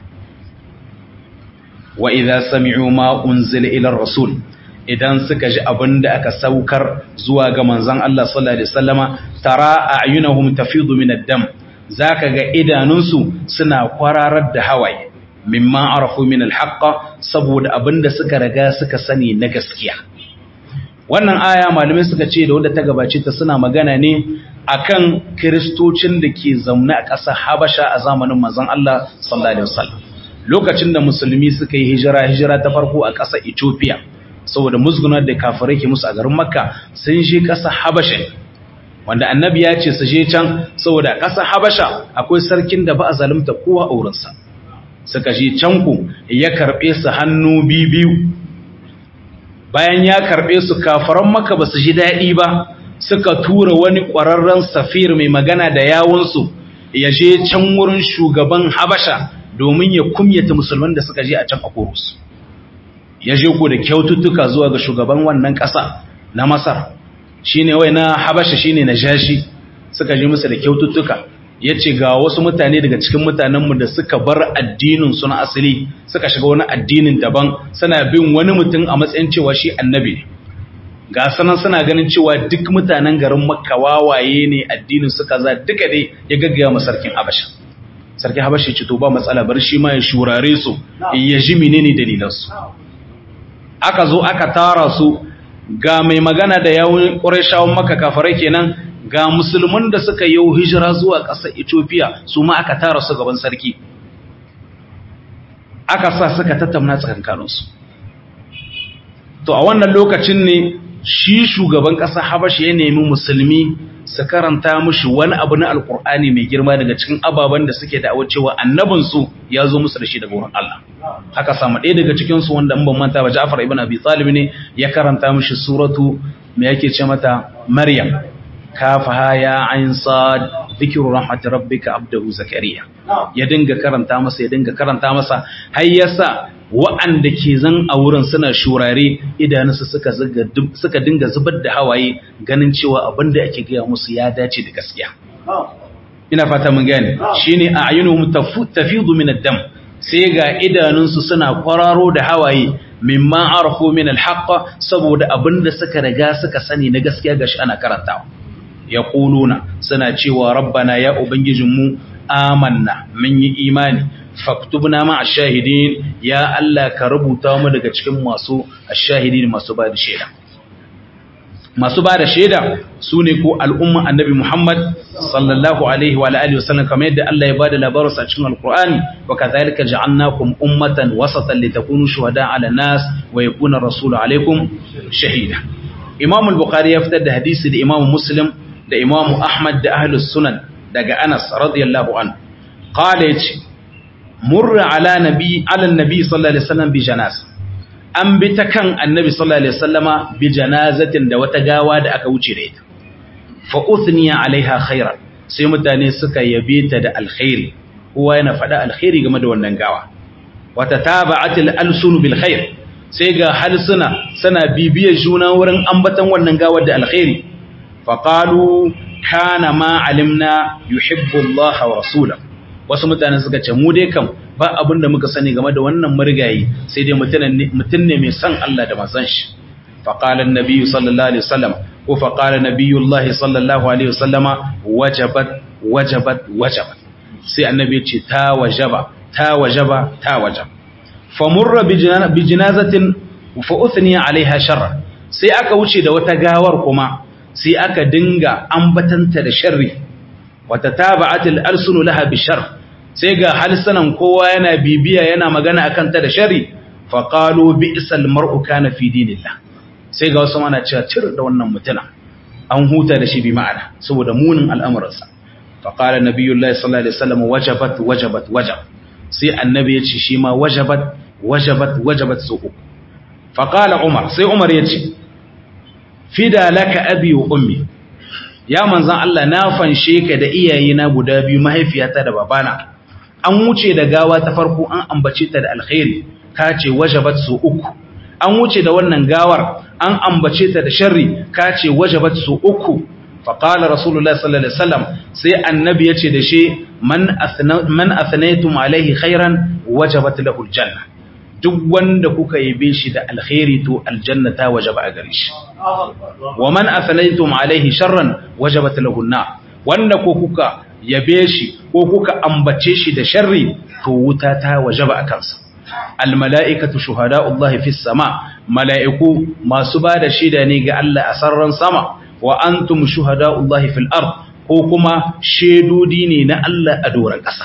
wa idza sami'u ma unzila ila rasul idan suka ji abin da aka saukar zuwa ga manzon Allah sallallahu alaihi wasallama tara a'yunahum tafidu min ad-dam zaka ga idanunsu suna kwararar da hawaye mimma arafu min al-haqq saboda abin da suka riga suka sani na gaskiya wannan aya malamai suka ce da wanda ta gabace ta suna magana ne akan kristocin da ke zaune a ƙasar Habasha a zamanin manzon Allah sallallahu alaihi wasallam lokacin da musulmi suka yi hijira hijira ta farko a ƙasar Ethiopia saboda musgunar da kafirai ke musu a garin Makka sun je ƙasar Habasha wanda annabi ya ce su je can saboda ƙasar Habasha akwai sarkin da ba a zalunta kowa a wurinsa suka je can ku ya karɓe su hannu biyu bayan ya karɓe su kafaran Makka ba su ji daɗi ba suka tura wani ƙwararren safir mai magana da yawunsu ya je can wurin shugaban Habasha domin ya kumyata musulman da suka je a can a Kurus. Ya je ku da kyaututtuka zuwa ga shugaban wannan ƙasa na Masar, shi ne wai na Habasha shi ne na Jashi, suka je musu da kyaututtuka. Ya ce ga wasu mutane daga cikin mutanenmu da suka bar addinin su na asali, suka shiga wani addinin daban, suna bin wani mutum a matsayin cewa shi annabi ne. Ga sanan suna ganin cewa duk mutanen garin Makka wawaye ne addinin su kaza duka dai ya gaggaya sarkin Habasha. sarki habashi ce to ba matsala bar shi ma ya shurare su ya ji menene dalilansu aka zo aka tara su ga mai magana da yawun ƙurashawan maka kafarai kenan ga musulman da suka yi hijira zuwa ƙasar Ethiopia su ma aka tara su gaban sarki aka sa suka tattauna tsakankaninsu to a wannan lokacin ne shi shugaban ƙasar Habashi ya nemi musulmi su karanta mushi wani abu na alkur'ani mai girma daga cikin ababen da suke da'awar cewa annabinsu ya zo musu da shi daga wurin Allah haka samu ɗaya daga cikinsu wanda in ban manta ba Ja'far ibn Abi Talib ne ya karanta mushi suratu me yake ce mata Maryam kafaha ya ain sad dhikru rahmat rabbika abdahu zakariya ya dinga karanta masa ya dinga karanta masa har yasa wa'anda ke zan a wurin suna shurare idanunsu suka suka dinga zubar da hawaye ganin cewa abin da ake gaya musu ya dace da gaskiya ina fata mun gane shine a ayunuhum tafidu min ad-dam sai ga idanunsu suna kwararo da hawaye mimma arafu min al-haqq saboda abin da suka riga suka sani na gaskiya gashi ana karantawa yaquluna suna cewa rabbana ya ubangijinmu amanna mun yi imani faktubna ma ash-shahidin ya Allah ka rubuta mu daga cikin masu ash-shahidin masu ba da shaida masu ba da shaida sune ko al'umma annabi Muhammad sallallahu alaihi wa alihi wasallam kamar yadda Allah ya bada labarin sa cikin alqur'ani wa kadhalika ja'alnakum ummatan wasatan litakunu shuhada 'ala nas wa yakuna rasulu alaikum shahida Imam al-Bukhari ya fitar da hadisi da Imam Muslim da Imam Ahmad da Ahlus Sunan daga Anas radiyallahu anhu qala yace murra ala nabi ala nabi sallallahu alaihi wasallam bi janazah an bi ta kan annabi sallallahu alaihi wasallama bi janazatin da wata gawa da aka wuce da ita fa uthniya alaiha khairan sai mutane suka yabe ta da alkhairi kowa yana faɗa alkhairi game da wannan gawa wata taba'atil alsun bil khair sai ga halsuna suna bibiyar juna wurin ambatan wannan gawar da alkhairi fa qalu kana ma alimna yuhibbu Allah wa rasulahu wasu mutane suka ce mu dai kam ba abin da muka sani game da wannan murgayi sai dai mutum ne mai son Allah da manzon shi faqala an-nabiy sallallahu alaihi wasallam ko faqala nabiyullah sallallahu alaihi wasallama wajabat wajabat wajabat sai annabi ya ce ta wajaba ta wajaba ta wajab famurra bi janazatin fa uthniya alaiha sharra sai aka wuce da wata gawar kuma sai aka dinga ambatanta da sharri wata taba'atil alsunu laha bi sharr sai ga halsanan kowa yana bibiya yana magana akan ta da shari fa qalu bi'sal mar'u kana fi dinillah sai ga wasu mana cewa cir da wannan mutuna an huta da shi bi ma'ana saboda munin al'amuransa fa qala nabiyullahi sallallahu alaihi wasallam wajabat wajabat wajab sai annabi ya ce shi ma wajabat wajabat wajabat su uku fa qala umar sai umar ya ce fida laka abi wa ummi ya manzan Allah na fanshe ka da iyayena guda biyu mahaifiyata da babana an wuce da gawa ta farko an ambace ta da alkhairi ka ce wajabat su uku an wuce da wannan gawar an ambace ta da sharri ka ce wajabat su uku fa qala rasulullahi sallallahu alaihi wasallam sai annabi yace da shi man athna man athnaytum alaihi khairan wajabat lahu aljanna duk wanda kuka yabe shi da alkhairi to aljanna ta wajaba a gare shi wa man athnaytum alaihi sharran wajabat lahu an wanda ko kuka yabe shi ko kuka ambace shi da sharri to wuta ta wajaba a kansa al mala'ikatu shuhada'ullahi fis sama mala'iku masu bada shaida ne ga Allah a sarran sama wa antum shuhada'ullahi fil ard ko kuma shedodi ne na Allah a doran ƙasa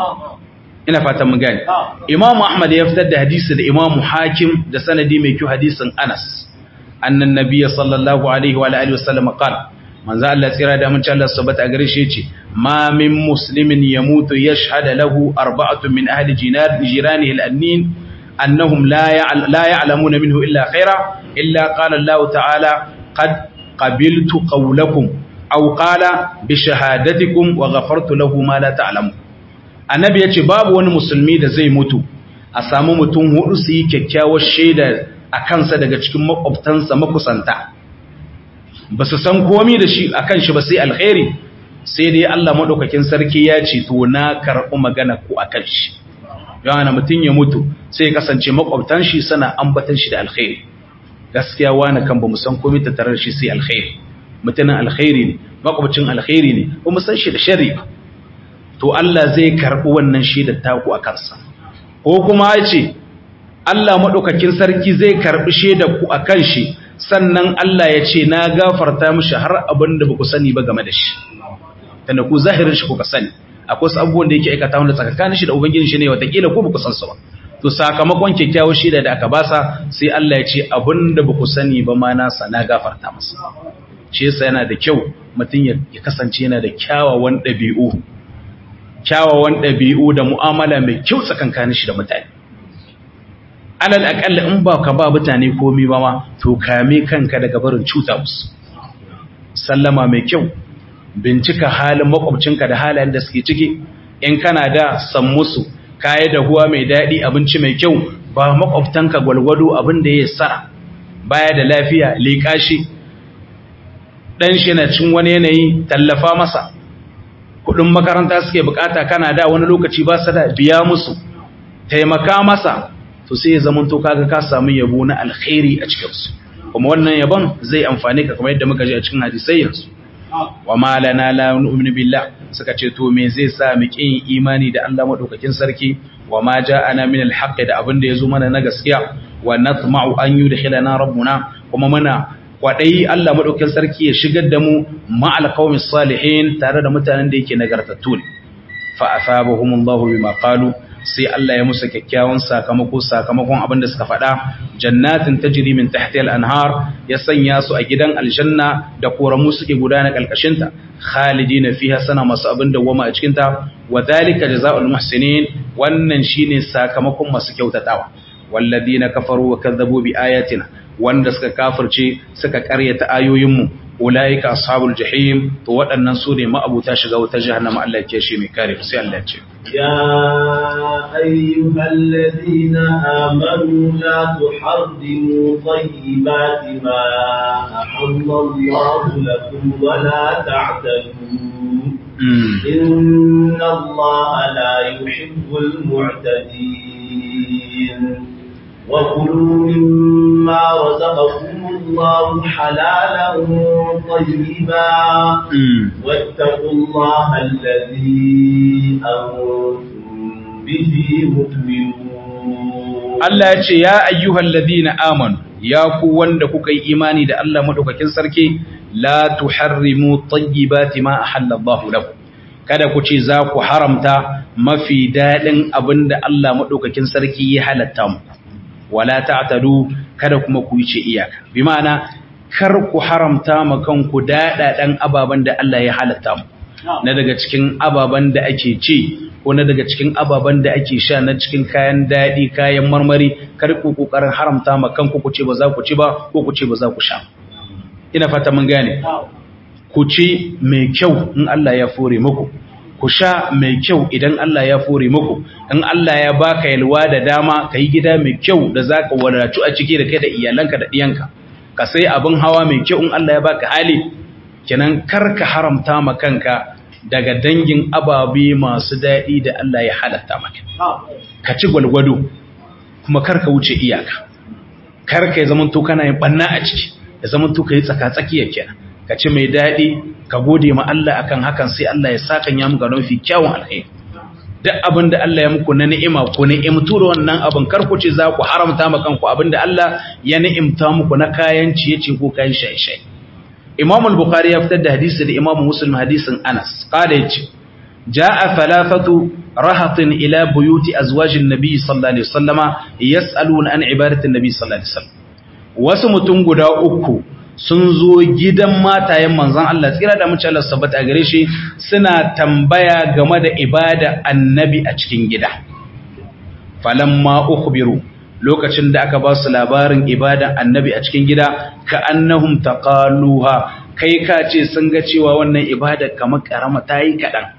ina fatan mun gane Imam Ahmad ya fitar da hadisi da Imam Hakim da sanadi mai kyau hadisin Anas annan nabiyyi sallallahu alaihi wa alihi wasallam qala manzo Allah tsira da mun Allah subhanahu gare shi yace ma min muslimin yamutu yashhadu lahu arba'atu min ahli jinar jiranihi al-annin annahum la la ya'lamuna minhu illa khaira illa qala Allah ta'ala qad qabiltu qawlakum aw qala bi shahadatikum wa ghafartu lahu ma la ta'lamun annabi yace babu wani musulmi da zai mutu a samu mutum hudu su yi kyakkyawar shaida a kansa daga cikin makwabtansa makusanta ba su san komi da shi akan shi ba sai alkhairi sai dai Allah madaukakin sarki ya ce to na karɓi magana ku akan shi yana mutum ya mutu sai ya kasance makwabtan shi suna ambatan shi da alkhairi gaskiya wani kan ba mu san komi ta tarar shi sai alkhairi mutumin alkhairi ne makwabcin alkhairi ne ba mu san shi da shari ba to Allah zai karɓi wannan shaidar taku a kansa ko kuma ya ce Allah maɗaukakin sarki zai karɓi shaidar ku a kan shi sannan Allah ya ce na gafarta mishi har abin da ba ku sani ba game da shi tunda ku zahirin shi kuka sani akwai wasu abubuwan da yake aikata wanda tsakanin shi da ubangiji shi ne watakila ko ba ku san su ba to sakamakon kyakkyawar shaida da aka basa sai Allah ya ce abin da ba ku sani ba ma nasa na gafarta masa shi yasa yana da kyau mutum ya kasance yana da kyawawan ɗabi'u kyawawan ɗabi'u da mu'amala mai kyau tsakankanin shi da mutane alal aƙalla in ba ka ba mutane komi ba ma to kame kanka daga barin cuta musu sallama mai kyau bincika halin makwabcinka da halayen da suke ciki in kana da san musu kaya da huwa mai daɗi abinci mai kyau ba makwabtanka gwalgwado abin da ya sara baya da lafiya leƙa shi ɗan shi na cin wani yanayi tallafa masa kuɗin makaranta suke bukata kana da wani lokaci ba su da biya musu taimaka masa to sai ya zamanto kaga ka samu yabo na alkhairi a cikinsu kuma wannan yabon zai amfane ka kamar yadda muka ji a cikin hadisai yanzu wa ma lana la nu'minu billah suka ce to me zai sa mu kin imani da Allah madaukakin sarki wa ma ja'ana min alhaq da abin da yazo mana na gaskiya wa natma'u an yudkhilana rabbuna kuma muna kwadai Allah madaukakin sarki ya shigar da mu ma'al qaumis salihin tare da mutanen da yake nagartattu ne fa asabahumullahu bima qalu sai Allah ya musu kyakkyawan sakamako sakamakon abin da suka faɗa jannatin tajri min tahtiha al-anhar ya sanya su a gidan aljanna da koramu suke gudana kalkashin ta khalidina fiha sana masu abin da wama a cikin ta wa dhalika jazaa'ul muhsinin wannan shine sakamakon masu kyautatawa walladina kafaru wa kadzabu bi ayatina wanda suka kafirce suka karyata ayoyinmu ulaika ashabul jahim to waɗannan su ne ma'abuta shiga wuta jahannama Allah ya shi mai kare sai Allah ya ce يا أيها الذين آمنوا لا تحرموا طيبات ما أحل الله لكم ولا تعتدوا إن الله لا يحب المعتدين وكلوا مما رزقكم الله حلالا طيبا واتقوا الله الذي أنتم به مؤمنون Allah ya ce ya ayyuhal ladina amanu ya ku wanda kuka yi imani da Allah madaukakin sarki la tuharrimu tayyibati ma ahallallahu lakum kada ku ce za ku haramta mafi dadin abinda Allah madaukakin sarki ya halatta muku wala ta'tadu kada kuma ku yi ce iyaka bi ma'ana kar ku haramta ma kanku dadadan ababan da Allah ya halatta mu na daga cikin ababan da ake ce ko na daga cikin ababan da ake sha na cikin kayan dadi kayan marmari kar ku kokarin haramta ma kanku ku ce ba za ku ci ba ko ku ce ba za ku sha ina fata mun gane ku ci mai kyau in Allah ya fore muku ku sha mai kyau idan Allah ya fore muku in Allah ya baka yalwa da dama ka yi gida mai kyau da za ka wadatu a ciki da kai da iyalanka da ɗiyanka ka sai abin hawa mai kyau in Allah ya baka hali kenan kar ka haramta ma kanka daga dangin ababe masu daɗi da Allah ya halatta maka ka ci gwalgwado kuma kar ka wuce iyaka kar ka yi zaman to kana yin ɓanna a ciki ya zaman to ka yi tsaka-tsakiya kenan ka ci mai daɗi ka gode ma Allah akan hakan sai Allah ya saka ya muka nufi kyawun alheri duk abin da Allah ya muku na ni'ima ku ni'imtu da wannan abin kar ku ce za ku haramta ma kanku abin da Allah ya ni'imta muku na kayan ciye-ciye ko kayan shaye-shaye Imam al-Bukhari ya fitar da hadisi da Imam Muslim hadisin Anas qala yace jaa thalathatu rahatin ila buyuti azwajin nabiy sallallahu alaihi wasallama yas'aluna an ibadati nabiy sallallahu alaihi wasallam wasu mutum guda uku sun zo gidan matayen manzon Allah tsira da mace Allah sabbata a gare shi suna tambaya game da ibada annabi a cikin gida falamma ukhbiru lokacin da aka ba su labarin ibadan annabi a cikin gida ka annahum taqaluha kai ka ce sun ga cewa wannan ibada kamar karama tayi kadan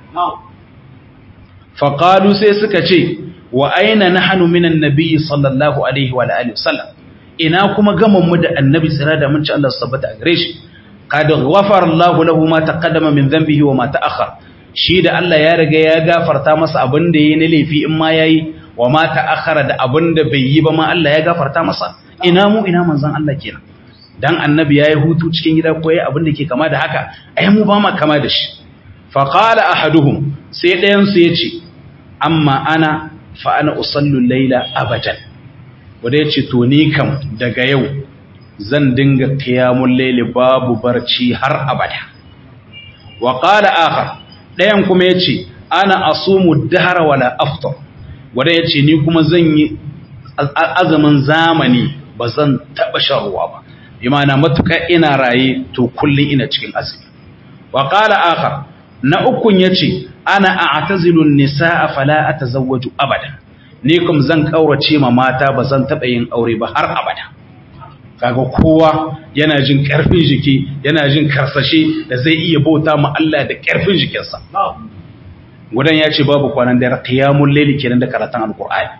faqalu sai suka ce wa aina nahnu minan nabiy sallallahu alaihi wa alihi wasallam ina kuma gaman mu da annabi tsira da mun ci Allah sabbata a gare shi qad ghafara Allah lahu ma taqaddama min dhanbihi wa ma ta'akhkhar shi da Allah ya riga ya gafarta masa abin da yayi na laifi in ma yayi wa ma ta'akhkhara da abin da bai yi ba ma Allah ya gafarta masa ina mu ina manzon Allah kenan dan annabi yayi hutu cikin gida ko yayi abin da ke kama da haka ai mu ba ma kama da shi fa qala ahaduhum sai ɗayan su yace amma ana fa ana usallu layla abadan wanda ya ce to ni kam daga yau zan dinga kiyamun laili babu barci har abada wa qala akhar dayan kuma yace ana asumu dahra wala aftar wanda yace ni kuma zan yi azumin zamani bazan taba sharuwa ba imana matuka ina raye to kullun ina cikin azumi wa qala akhar na ukun yace ana a'tazilu an-nisaa fala atazawwaju abada ni kuma zan kaurace ma mata ba zan taɓa yin aure ba har abada kaga kowa yana jin karfin jiki yana jin karsashe da zai iya bauta ma Allah da karfin jikinsa gudan ya ce babu kwanan dare qiyamul layli kenan da karatun alqur'ani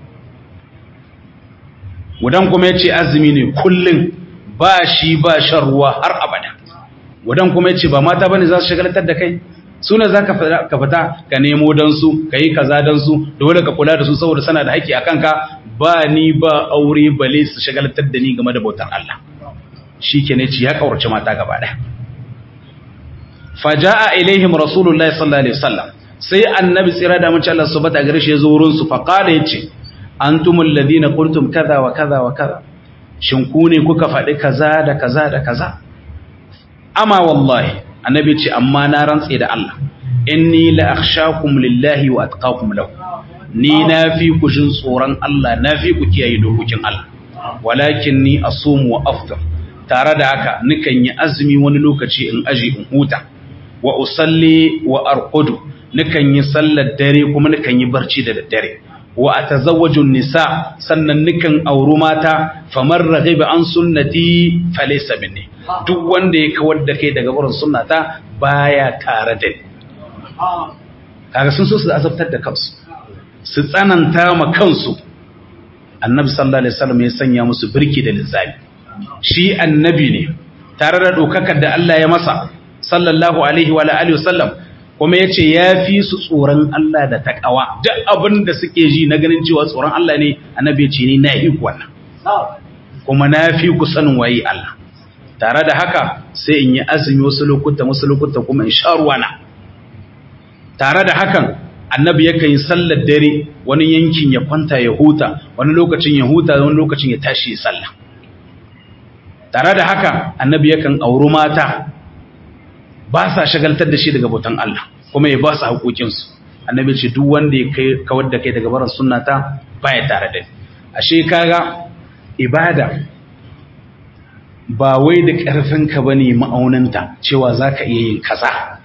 gudan kuma ya ce azumi ne kullun ba shi ba shan ruwa har abada gudan kuma ya ce ba mata bane za su shagalatar da kai suna za ka fita ka nemo don su ka yi kaza don su dole ka kula da su saboda sana da haƙƙi a kanka ba ni ba aure bale su shagalatar da ni game da bautar Allah shi ke ne ci ya kawarci mata gaba ɗaya faja'a ilaihim rasulullahi sallallahu alaihi wasallam sai annabi tsira da mace Allah subhanahu gare shi ya zo wurin su fa qala yace antumul ladina qultum kaza wa kaza wa kaza shin ku ne kuka faɗi kaza da kaza da kaza amma wallahi annabi ce amma na rantse da Allah inni la akhshakum lillahi wa atqakum lahu ni na fi ku jin tsoron Allah na fi ku kiyaye dokokin Allah walakin ni asumu wa aftar tare da haka nikan yi azumi wani lokaci in aji in huta wa usalli wa arqudu nikan yi sallar dare kuma nikan yi barci da daddare wa atazawwaju nisa sannan nikan auru mata famar raghiba an sunnati falaysa minni duk wanda ya kawar da kai daga wurin sunnata baya tare da ni kaga sun so su azabtar da kansu su tsananta ma kansu annabi sallallahu alaihi wasallam ya sanya musu birki da linzami shi annabi ne tare da dokakar da Allah ya masa sallallahu alaihi wa alihi wasallam kuma yace ya fi su tsoron Allah da takawa duk abin da suke ji na ganin cewa tsoron Allah ne annabi ya ce ni na yi ku wannan kuma na fi ku sanin waye Allah tare da haka sai in yi azumi wasu lokuta wasu lokuta kuma in sha ruwana tare da hakan annabi yakan yi sallar dare wani yankin ya kwanta ya huta wani lokacin ya huta wani lokacin ya tashi ya sallah tare da haka annabi yakan auri mata ba sa shagaltar da shi daga bautan Allah kuma ya ba su haƙoƙinsu annabi ce duk wanda ya kai kawar da kai daga barin sunnata baya tare da ni ashe kaga ibada ba wai da ƙarfinka ba ne ma'auninta cewa za ka iya yin kaza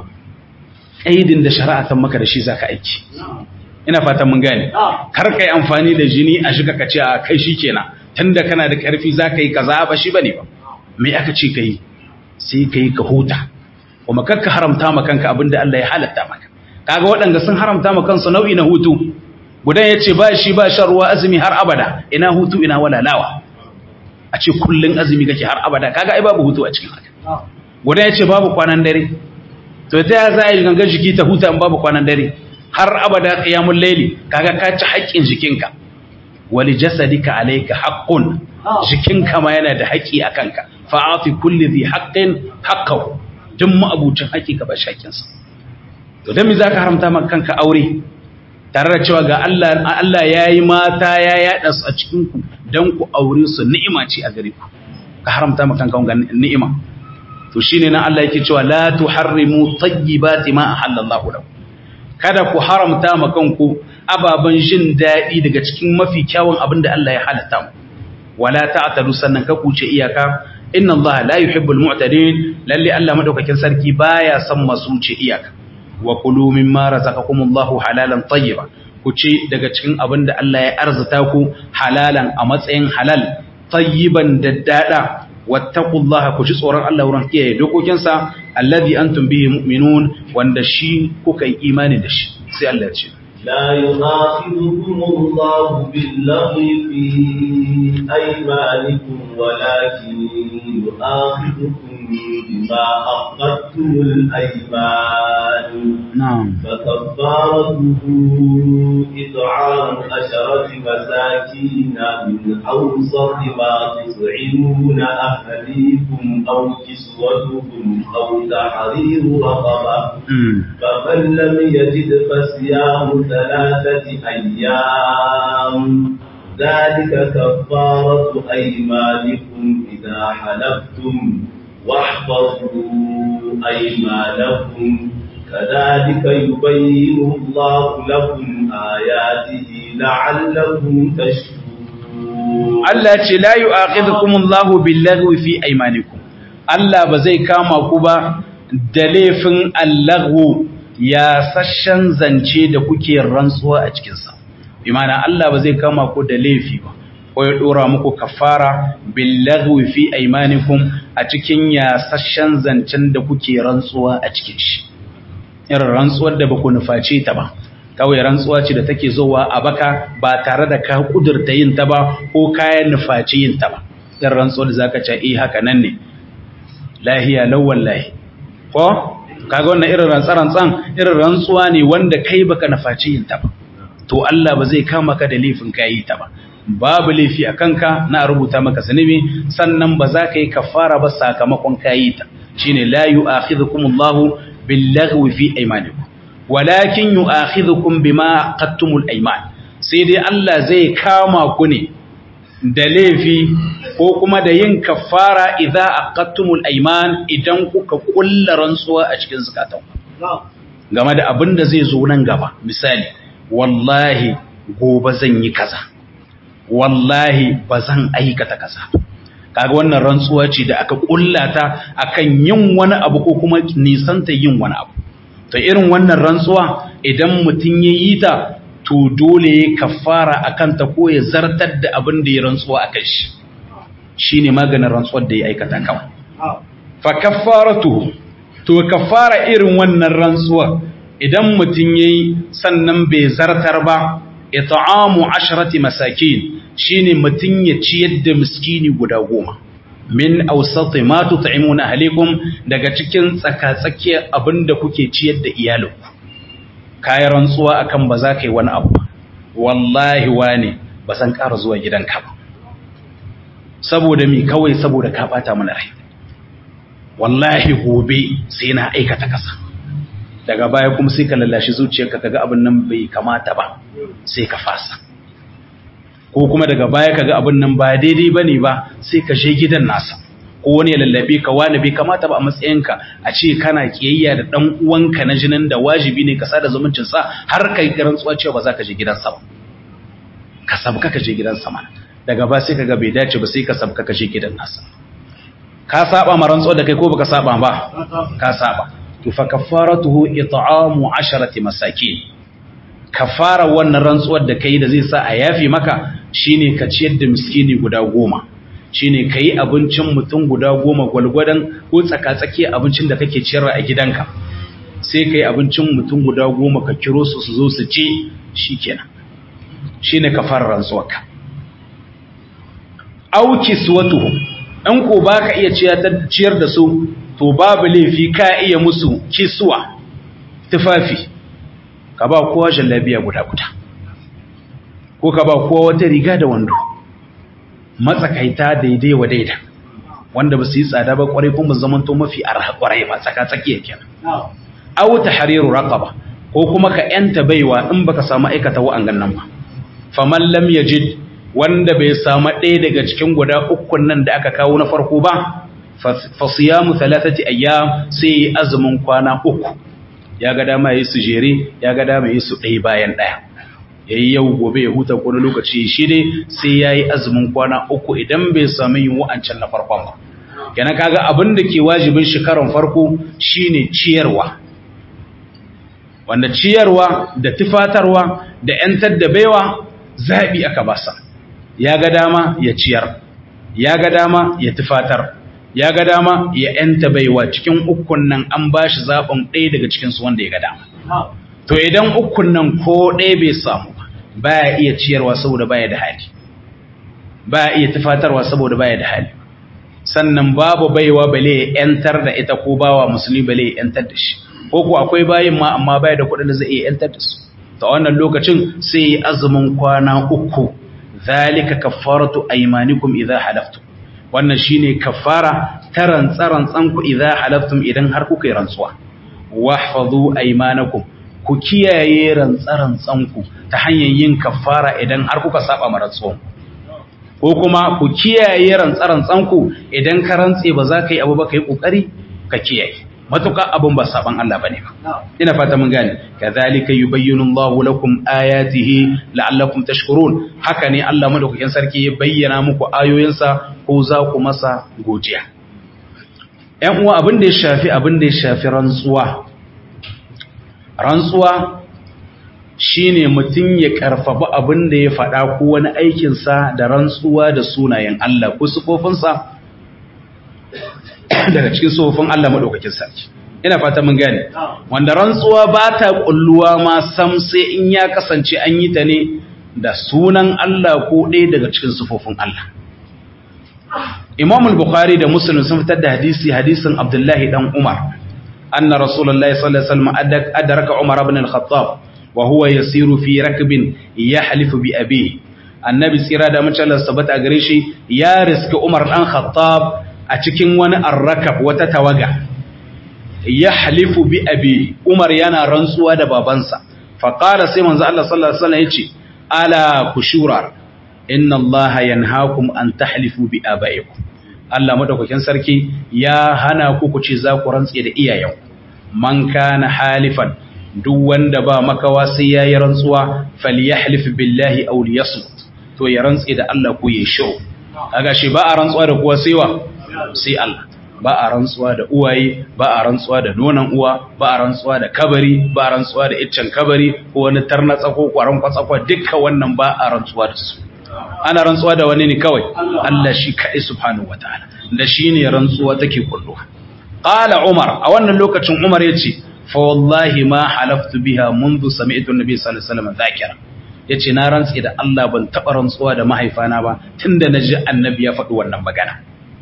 ƙaidin da shari'a ta maka da shi za ka aiki ina fatan mun gane kar ka yi amfani da jini a shiga ka ce a kai shi kenan tun da kana da ƙarfi za ka yi kaza ba shi ba ne ba me aka ce ka yi sai ka yi ka huta kuma kar ka haramta ma kanka abin da Allah ya halatta maka kaga waɗanda sun haramta ma kansu nau'i na hutu gudan ya ce ba shi ba shan ruwa azumi har abada ina hutu ina walalawa a ce kullun azumi kake har abada kaga ai babu hutu a cikin haka guda ya ce babu kwanan dare to ta ya za a yi gangan jiki ta huta in babu kwanan dare har abada qiyamul layli kaga ka ci haƙƙin jikinka wali jasadika alayka haqqun jikinka ma yana da haƙƙi a kanka fa'ati kulli dhi haqqin haqqahu duk ma'abucin haƙƙi ka ba shakin sa to dan me zaka haramta maka kanka aure tare da cewa ga Allah Allah yayi mata ya yada su a cikin ku dan ku aure su ni'ima ce a gare ku ka haramta maka kanka wannan ni'ima to shine nan Allah yake cewa la tuharrimu tayyibati ma ahallallahu lakum kada ku haramta ma kanku ababan jin dadi daga cikin mafi kyawun abin da Allah ya halatta mu wala ta'tadu sannan ka kuce iyaka inna Allah la yuhibbul mu'tadin lalle Allah madaukakin sarki baya son masu wuce iyaka wa kulu mimma razaqakumullahu halalan tayyiba ku ci daga cikin abin da Allah ya arzuta ku halalan a matsayin halal tayyiban daddada wattaqullaha ku ji tsoron Allah wurin kiyaye dokokinsa alladhi antum bihi mu'minun wanda shi kuka yi imani da shi sai Allah ya ce لا يؤاخذكم الله باللغو في أيمانكم ولكن يؤاخذكم بما أخذتم الأيمان نعم فكفارته إطعام عشرة مساكين من أوسط ما تطعمون أهليكم أو كسوتهم أو تحرير رقبة فمن لم يجد فصيام ثلاثة أيام ذلك كفارة أيمانكم إذا حلفتم واحفظوا أيمانكم كذلك يبين الله لكم آياته لعلكم تشكرون Allah ce la yu'akhidhukumullahu billaghwi fi aymanikum Allah ba zai kama ku ba da laifin allahu ya sashen zance da kuke rantsuwa a cikin sa bi ma'ana Allah ba zai kama ku da laifi ba ko ya dora muku kafara billaghwi fi aymanikum a cikin yasasshen zancen da kuke rantsuwa a cikin shi irin rantsuwar da baku nuface ta ba kawai rantsuwa ce da take zowa a baka ba tare da ka kudurta yin ta ba ko kayan nufaci yin ta ba irin rantsuwar da zaka ce eh haka nan ne lahiya law wallahi ko kaga wannan irin rantsarantsan irin rantsuwa ne wanda kai baka nufaci yin ta ba to Allah ba zai kama ka da laifin kayi ta ba babu laifi a kanka na rubuta maka zunubi sannan ba za ka yi kafara ba sakamakon kayi ta shine la yu'akhidhukum Allahu billaghwi fi aymanikum walakin yu'akhidhukum bima qattumul ayman sai dai Allah zai kama ku ne da laifi ko kuma da yin kafara idza aqattumul ayman idan kuka kulla rantsuwa a cikin zakatan game da abin da zai zo nan gaba misali wallahi gobe zan yi kaza wallahi ba zan aikata kaza kaga wannan rantsuwa ce da aka kullata akan yin wani abu ko kuma nisanta yin wani abu to irin wannan rantsuwa idan mutum ya yi ta to dole ya kafara akan ta ko ya zartar da abin da ya rantsuwa akan shi shine maganin rantsuwar da ya aikata kawai fa kaffaratu to kafara irin wannan rantsuwa idan mutum yayi sannan bai zartar ba it'amu asharati masakin shine mutum ya ciyar da miskini guda goma min awsati ma tut'imuna ahlikum daga cikin tsakatsakiyar abinda kuke ciyar da iyalinku kayan rantsuwa akan ba za ka yi wani abu wallahi wane ba san ƙara zuwa gidanka ba saboda mi kawai saboda ka bata mana rai wallahi gobe sai na aikata kasa daga baya kuma sai ka lallashi zuciyarka kaga abin nan bai kamata ba sai ka fasa ko kuma daga baya kaga abin nan ba daidai bane ba sai ka je gidan nasa ko wani ya lallabe ka wani bai kamata ba a matsayinka a ce kana kiyayya da dan uwanka na jinin da wajibi ne ka sada zumuncin sa har kai rantsuwa cewa ba za ka je gidansa ba ka sabka ka je gidansa mana daga ba sai kaga bai dace ba sai ka sabka ka je gidan nasa ka saba ma rantsuwa da kai ko baka saba ba ka saba to fa kafaratuhu it'amu 10 masakin kafara wannan rantsuwar da kai da zai sa a yafi maka shine ka ciyar da miskini guda goma shine kai abincin mutum guda goma gwalgwadan ko tsakatsaki abincin da kake ciyarwa a gidanka sai kai abincin mutum guda goma ka kiro su su zo su ci shikenan shine kafarar rantsuwarka auki suwatuhu in ko baka iya ciyar da su to babu laifi ka iya musu kisuwa tufafi ka ba kowa jallabiya guda guda ko ka ba kowa wata riga da wando matsakaita daidai wa daida wanda ba su yi tsada ba kwarai kuma zaman to mafi arha kwarai ba tsaka tsakiya kenan aw tahriru raqaba ko kuma ka yanta baiwa in baka samu aikata wa'angan nan ba faman lam yajid wanda bai samu ɗaya daga cikin guda ukun nan da aka kawo na farko ba fa siyamu thalathati ayyam sai azumin kwana uku ya ga dama yayi su jere ya ga dama yayi su ɗaya bayan ɗaya yayi yau gobe ya huta ko lokaci shi dai sai yayi azumin kwana uku idan bai samu yin wa'ancan na farkon ba kenan kaga abin da ke wajibin shi karon farko shine ciyarwa wanda ciyarwa da tufatarwa da ‘yantar da baiwa zaɓi aka basa ya ga dama ya ciyar ya ga dama ya tufatar ya ga dama ya ‘yanta baiwa cikin ukun nan an ba shi zaɓin ɗaya daga cikinsu wanda ya ga dama to idan ukun nan ko ɗaya bai samu ba ya iya ciyarwa saboda baya da hali ba ya iya tufatarwa saboda baya da hali sannan babu baiwa bale ya ‘yantar da ita ko bawa musulmi bale ya ‘yantar da shi ko ko akwai bayin ma amma baya da kuɗin da zai iya ‘yantar da su ta wannan lokacin sai azumin kwana uku zalika kaffaratu aymanikum idza halaftum wannan shine kaffara taran tsaran tsanku idza halaftum idan har kuka yi rantsuwa wahfazu aymanakum ku kiyaye rantsaran tsanku ta hanyar yin kaffara idan har kuka saba ma rantsuwan ko kuma ku kiyaye rantsaran tsanku idan ka rantse ba za ka yi abu ba ka yi kokari ka kiyaye matuka abun ba saban Allah bane ba ina fata mun gane kadhalika yubayyinu Allahu lakum ayatihi la'allakum tashkurun haka ne Allah madaukakin sarki ya bayyana muku ayoyinsa ko za ku masa godiya ƴan uwa abin da ya shafi abin da ya shafi rantsuwa rantsuwa shine mutum ya karfafa abin da ya faɗa ko wani aikinsa da rantsuwa da sunayen Allah ko sufofinsa daga cikin sufofin Allah maɗaukakin sarki ina fata mun gane wanda rantsuwa ba ta ƙulluwa ma sam sai in ya kasance an yi ta ne da sunan Allah ko ɗaya daga cikin sufofin Allah Imam al-Bukhari da Muslim sun fitar da hadisi hadisin Abdullahi dan Umar anna Rasulullahi sallallahu alaihi wasallam adraka Umar ibn al-Khattab wa huwa yasiru fi rakbin yahlifu bi abihi annabi tsira da mace Allah sabata gare shi ya riska Umar dan Khattab a cikin wani arrakab wata tawaga yahlifu bi abihi Umar yana rantsuwa da babansa fa qala sai manzo Allah sallallahu alaihi wasallam yace ala kushura inna allaha yanhaakum an tahlifu bi abaikum Allah madaukakin sarki ya hana ku ku ce za ku rantse da iyayen man kana halifan duk wanda ba makawa sai yayi rantsuwa falyahlif billahi aw liyasmut to ya rantse da Allah ko ya show kaga shi ba a rantsuwa da kowa sai wa sai Allah ba a rantsuwa da uwaye ba a rantsuwa da nonon uwa ba a rantsuwa da kabari ba a rantsuwa da iccen kabari ko wani tarnatsa ko kwaron kwatsakwa dukkan wannan ba a rantsuwa da su ana rantsuwa da wani ne kawai Allah shi kaɗai subhanahu wataala da shi ne rantsuwa take kulluwa qala umar a wannan lokacin umar yace fa wallahi ma halaftu biha منذ سمعت النبي صلى الله عليه وسلم ذاكرا yace na rantsi da Allah ban taba rantsuwa da mahaifana ba tunda naji annabi ya faɗi wannan magana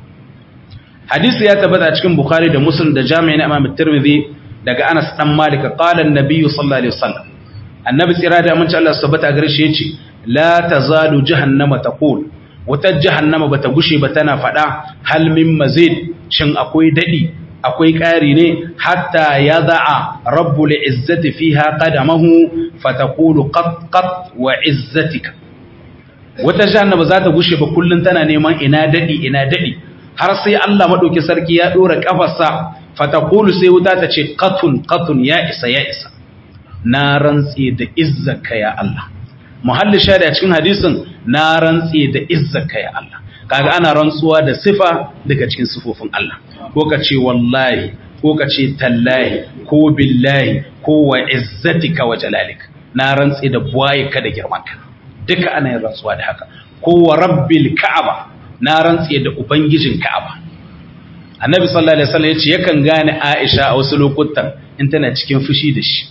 hadisi ya tabbata cikin bukhari da muslim da jami'in imam tirmidhi daga anas dan malik qala an-nabiy sallallahu alaihi wasallam annabi tsira da mun ci Allah subhanahu gare shi yace la tazalu jahannama taqul wata jahannama bata gushe ba tana fada hal min mazid shin akwai dadi akwai ƙari ne hatta yada'a rabbul izzati fiha qadamahu fataqulu qat qat wa izzatika wata jahannama za ta gushe ba kullun tana neman ina dadi ina dadi har sai Allah madauki sarki ya dora kafarsa fataqulu sai wuta ta ce qatun qatun ya isa ya isa na rantsi da izzaka ya Allah muhalli shada cikin hadisin na rantsi da izzaka ya Allah kaga ana rantsuwa da sifa daga cikin sifofin Allah ko ka ce wallahi ko ka ce tallahi ko billahi ko wa izzatika wa jalalik na rantsi da buwayeka da girmanka duka ana yin rantsuwa da haka ko wa rabbil ka'aba na rantsi da ubangijin ka'aba annabi sallallahu alaihi wasallam yace yakan gane Aisha a wasu lokutan in tana cikin fushi da shi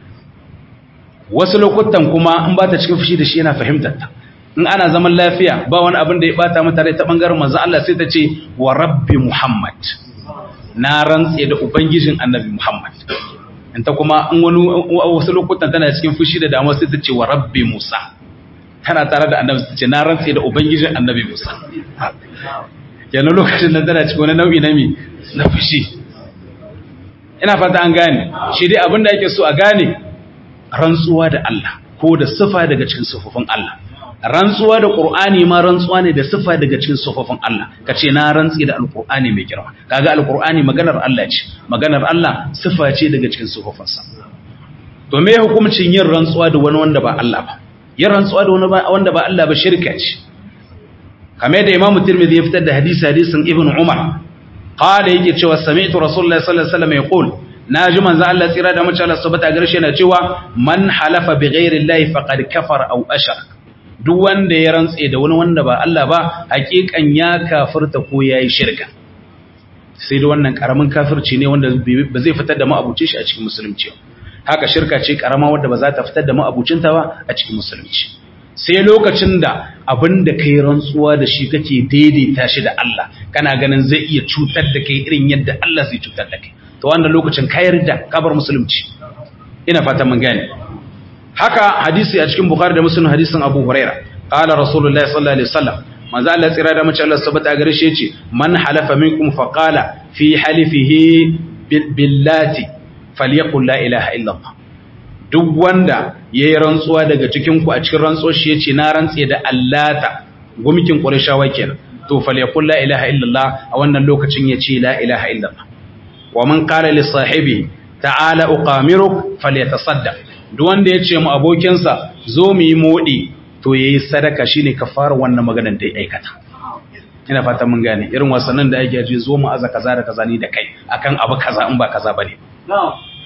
wasu lokutan kuma in ba ta cikin fushi da shi yana fahimtar ta in ana zaman lafiya ba wani abin da ya bata mata rai ta bangaren manzo Allah sai ta ce wa rabbi Muhammad na rantse da ubangijin annabi Muhammad in ta kuma in wani wasu lokutan tana cikin fushi da damuwa sai ta ce wa rabbi Musa tana tare da annabi sai ta ce na rantse da ubangijin annabi Musa kenan lokacin da tana cikin wani nau'i na mi na fushi ina fata an gane shi dai abin da yake so a gane rantsuwa da Allah ko da sifa daga cikin sifofin Allah rantsuwa da Qur'ani ma rantsuwa ne da sifa daga cikin sifofin Allah kace na rantsi da Al-Qur'ani mai girma kaga Al-Qur'ani maganar Allah ce maganar Allah sifa ce daga cikin sifofinsa to me hukuncin yin rantsuwa da wani wanda ba Allah ba yin rantsuwa da wani wanda ba Allah ba shirka ce kamar da Imam Tirmidhi ya fitar da hadisi hadisin Ibn Umar qala yake cewa sami'tu Rasulullahi sallallahu alaihi wasallam yaqul na ji manzo Allah tsira da mace Allah subhanahu garshe na cewa man halafa bi ghairi Allah faqad kafara aw ashrak duk wanda ya rantse da wani wanda ba Allah ba hakikan ya kafirta ko yayi shirka sai da wannan karamin kafirci ne wanda ba zai fitar da ma'abucin shi a cikin musulunci haka shirka ce karama wanda ba za ta fitar da ma'abucinta ba a cikin musulunci sai lokacin da abin da kai rantsuwa da shi kake daidaita shi da Allah kana ganin zai iya cutar da kai irin yadda Allah zai cutar da kai to wannan lokacin kayar da kabar musulunci ina fata mun gane haka hadisi a cikin bukhari da muslim hadisin abu huraira qala rasulullahi sallallahu alaihi wasallam manzo Allah tsira da mace Allah sabata gare shi yace man halafa minkum fa qala fi halifihi billati falyaqul la ilaha illa Allah duk wanda yayi rantsuwa daga cikin ku a cikin rantsuwar shi yace na rantse da allata gumikin qurayshawa kenan to falyaqul la ilaha illa Allah a wannan lokacin yace la ilaha illa Allah wa man qala li sahibi ta'ala uqamiruk falyatasaddaq duk wanda yace mu abokinsa zo mu yi modi to yayi sadaka shine kafara wannan maganar da ya aikata ina fata mun gane irin wasannin da ake ji zo mu aza kaza da kaza ni da kai akan abu kaza in ba kaza bane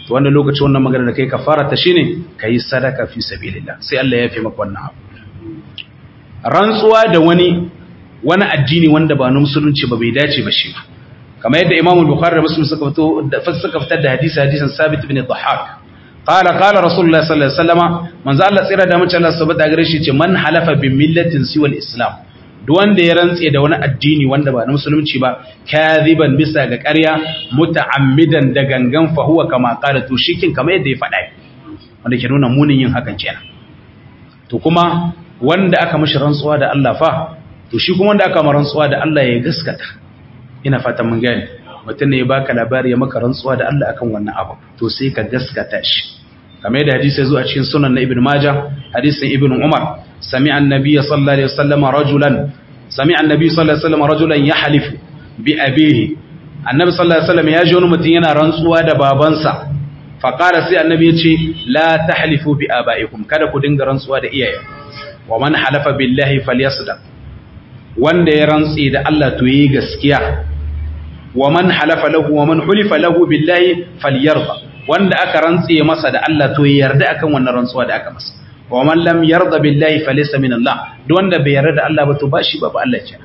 to wannan lokaci wannan magana da kai kafara ta shine kai sadaka fi sabilillah sai Allah ya fi maka wannan abu rantsuwa da wani wani addini wanda ba na musulunci ba bai dace ba shi ba kamar yadda Imam Bukhari da Muslim suka fito da suka fitar da hadisi hadisin Sabit bin Dhahhak qala qala Rasulullah sallallahu alaihi wasallam manzo Allah tsira da mace Allah subhanahu gare shi ce man halafa bi millatin siwa al-islam duk wanda ya rantse da wani addini wanda ba na musulunci ba kadhiban bisa ga ƙarya muta'ammidan da gangan fa huwa kama qala to shikin kamar yadda ya faɗa wanda ke nuna munin yin hakan kenan to kuma wanda aka mishi rantsuwa da Allah fa to shi kuma wanda aka mara rantsuwa da Allah ya gaskata ina fatan mun gane mutum ne ya baka labari ya maka rantsuwa da Allah akan wannan abu to sai ka gaskata shi kamar yadda hadisi ya zo a cikin sunan na ibn majah hadisin ibn umar sami'a annabi sallallahu alaihi wasallam rajulan sami'a annabi sallallahu alaihi wasallam rajulan yahlifu bi abihi annabi sallallahu alaihi wasallam ya ji wani mutum yana rantsuwa da babansa fa qala sai annabi ya ce la tahlifu bi abaikum kada ku dinga rantsuwa da iyaye wa man halafa billahi falyasdaq wanda ya rantsi da Allah to yi gaskiya wa man halafa lahu wa man hulifa lahu billahi falyarda wanda aka rantse masa da Allah to ya yarda akan wannan rantsuwa da aka masa wa man lam yarda billahi falaysa min Allah duk wanda bai yarda da Allah ba to bashi ba ba Allah kenan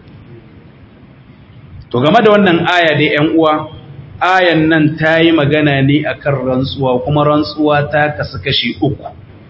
to game da wannan aya dai ƴan uwa ayan nan ta yi magana ne akan rantsuwa kuma rantsuwa ta kasu kashi uku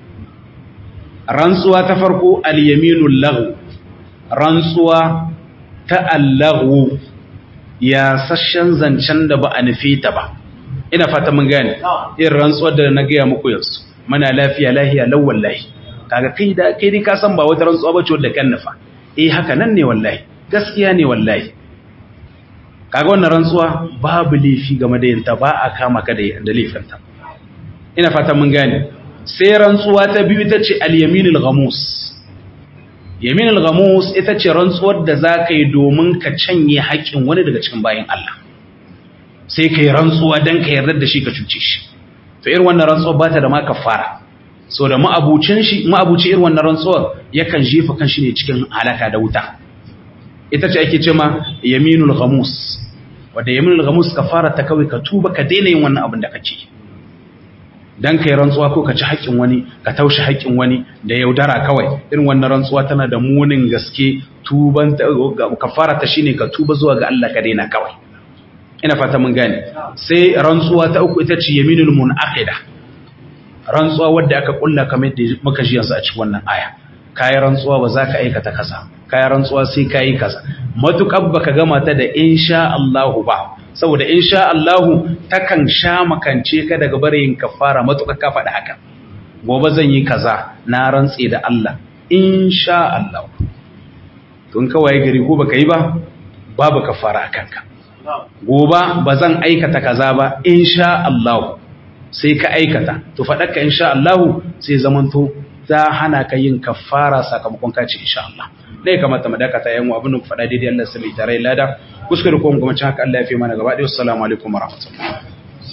rantsuwa ta farko al-yaminul laghu rantsuwa ta allahu ya sashen zancen da ba a nufi ta ba ina fata mun gane irin rantsuwar da na gaya muku yanzu mana lafiya lahiya lau wallahi kaga kai da kai dai ka san ba wata rantsuwa bace wadda kan nufa eh haka nan ne wallahi gaskiya ne wallahi kaga wannan rantsuwa babu laifi game da yinta ba a kama ka da laifinta ina fata mun gane sai rantsuwa ta biyu ita ce al-yaminul ghamus yaminul ghamus ita ce rantsuwar da za ka yi domin ka canye haƙƙin wani daga cikin bayan Allah sai ka yi rantsuwa don ka yarda da shi ka cuce shi to irin wannan rantsuwar ba ta da ma kafara so da ma'abucin shi ma'abuci irin wannan rantsuwar yakan jefa kan shi ne cikin halaka da wuta ita ce ake cewa yaminul ghamus wanda yaminul ghamus kafara ta kawai ka tuba ka daina yin wannan abin da kake dan kai rantsuwa ko ka ci haƙƙin wani ka taushe haƙƙin wani da yaudara kawai irin wannan rantsuwa tana da munin gaske tuban kafara ta shine ka tuba zuwa ga Allah ka daina kawai ina fata mun gane sai rantsuwa ta uku ita ce yaminul munaqida rantsuwa wadda aka kulla kamar da muka ji yanzu a cikin wannan aya kayi rantsuwa ba za ka aikata kaza kayi rantsuwa sai kayi kaza matukar baka gama ta da insha Allah ba saboda insha Allahu takan sha makance ka daga barin kafara matuƙa ka faɗi haka gobe zan yi kaza na rantse da Allah insha Allah tun kawai gari ko baka yi ba babu kafara a kanka gobe ba zan aikata kaza ba insha Allah sai ka aikata to faɗaka insha Allah sai zamanto ta hana ka yin kafara sakamakon ka ce insha Allah ne kamata mu dakata yan abin da ku faɗa daidai Allah sai mai tare lada kuskure ko mu kuma haka Allah ya fi mana gaba ɗaya assalamu alaikum warahmatullahi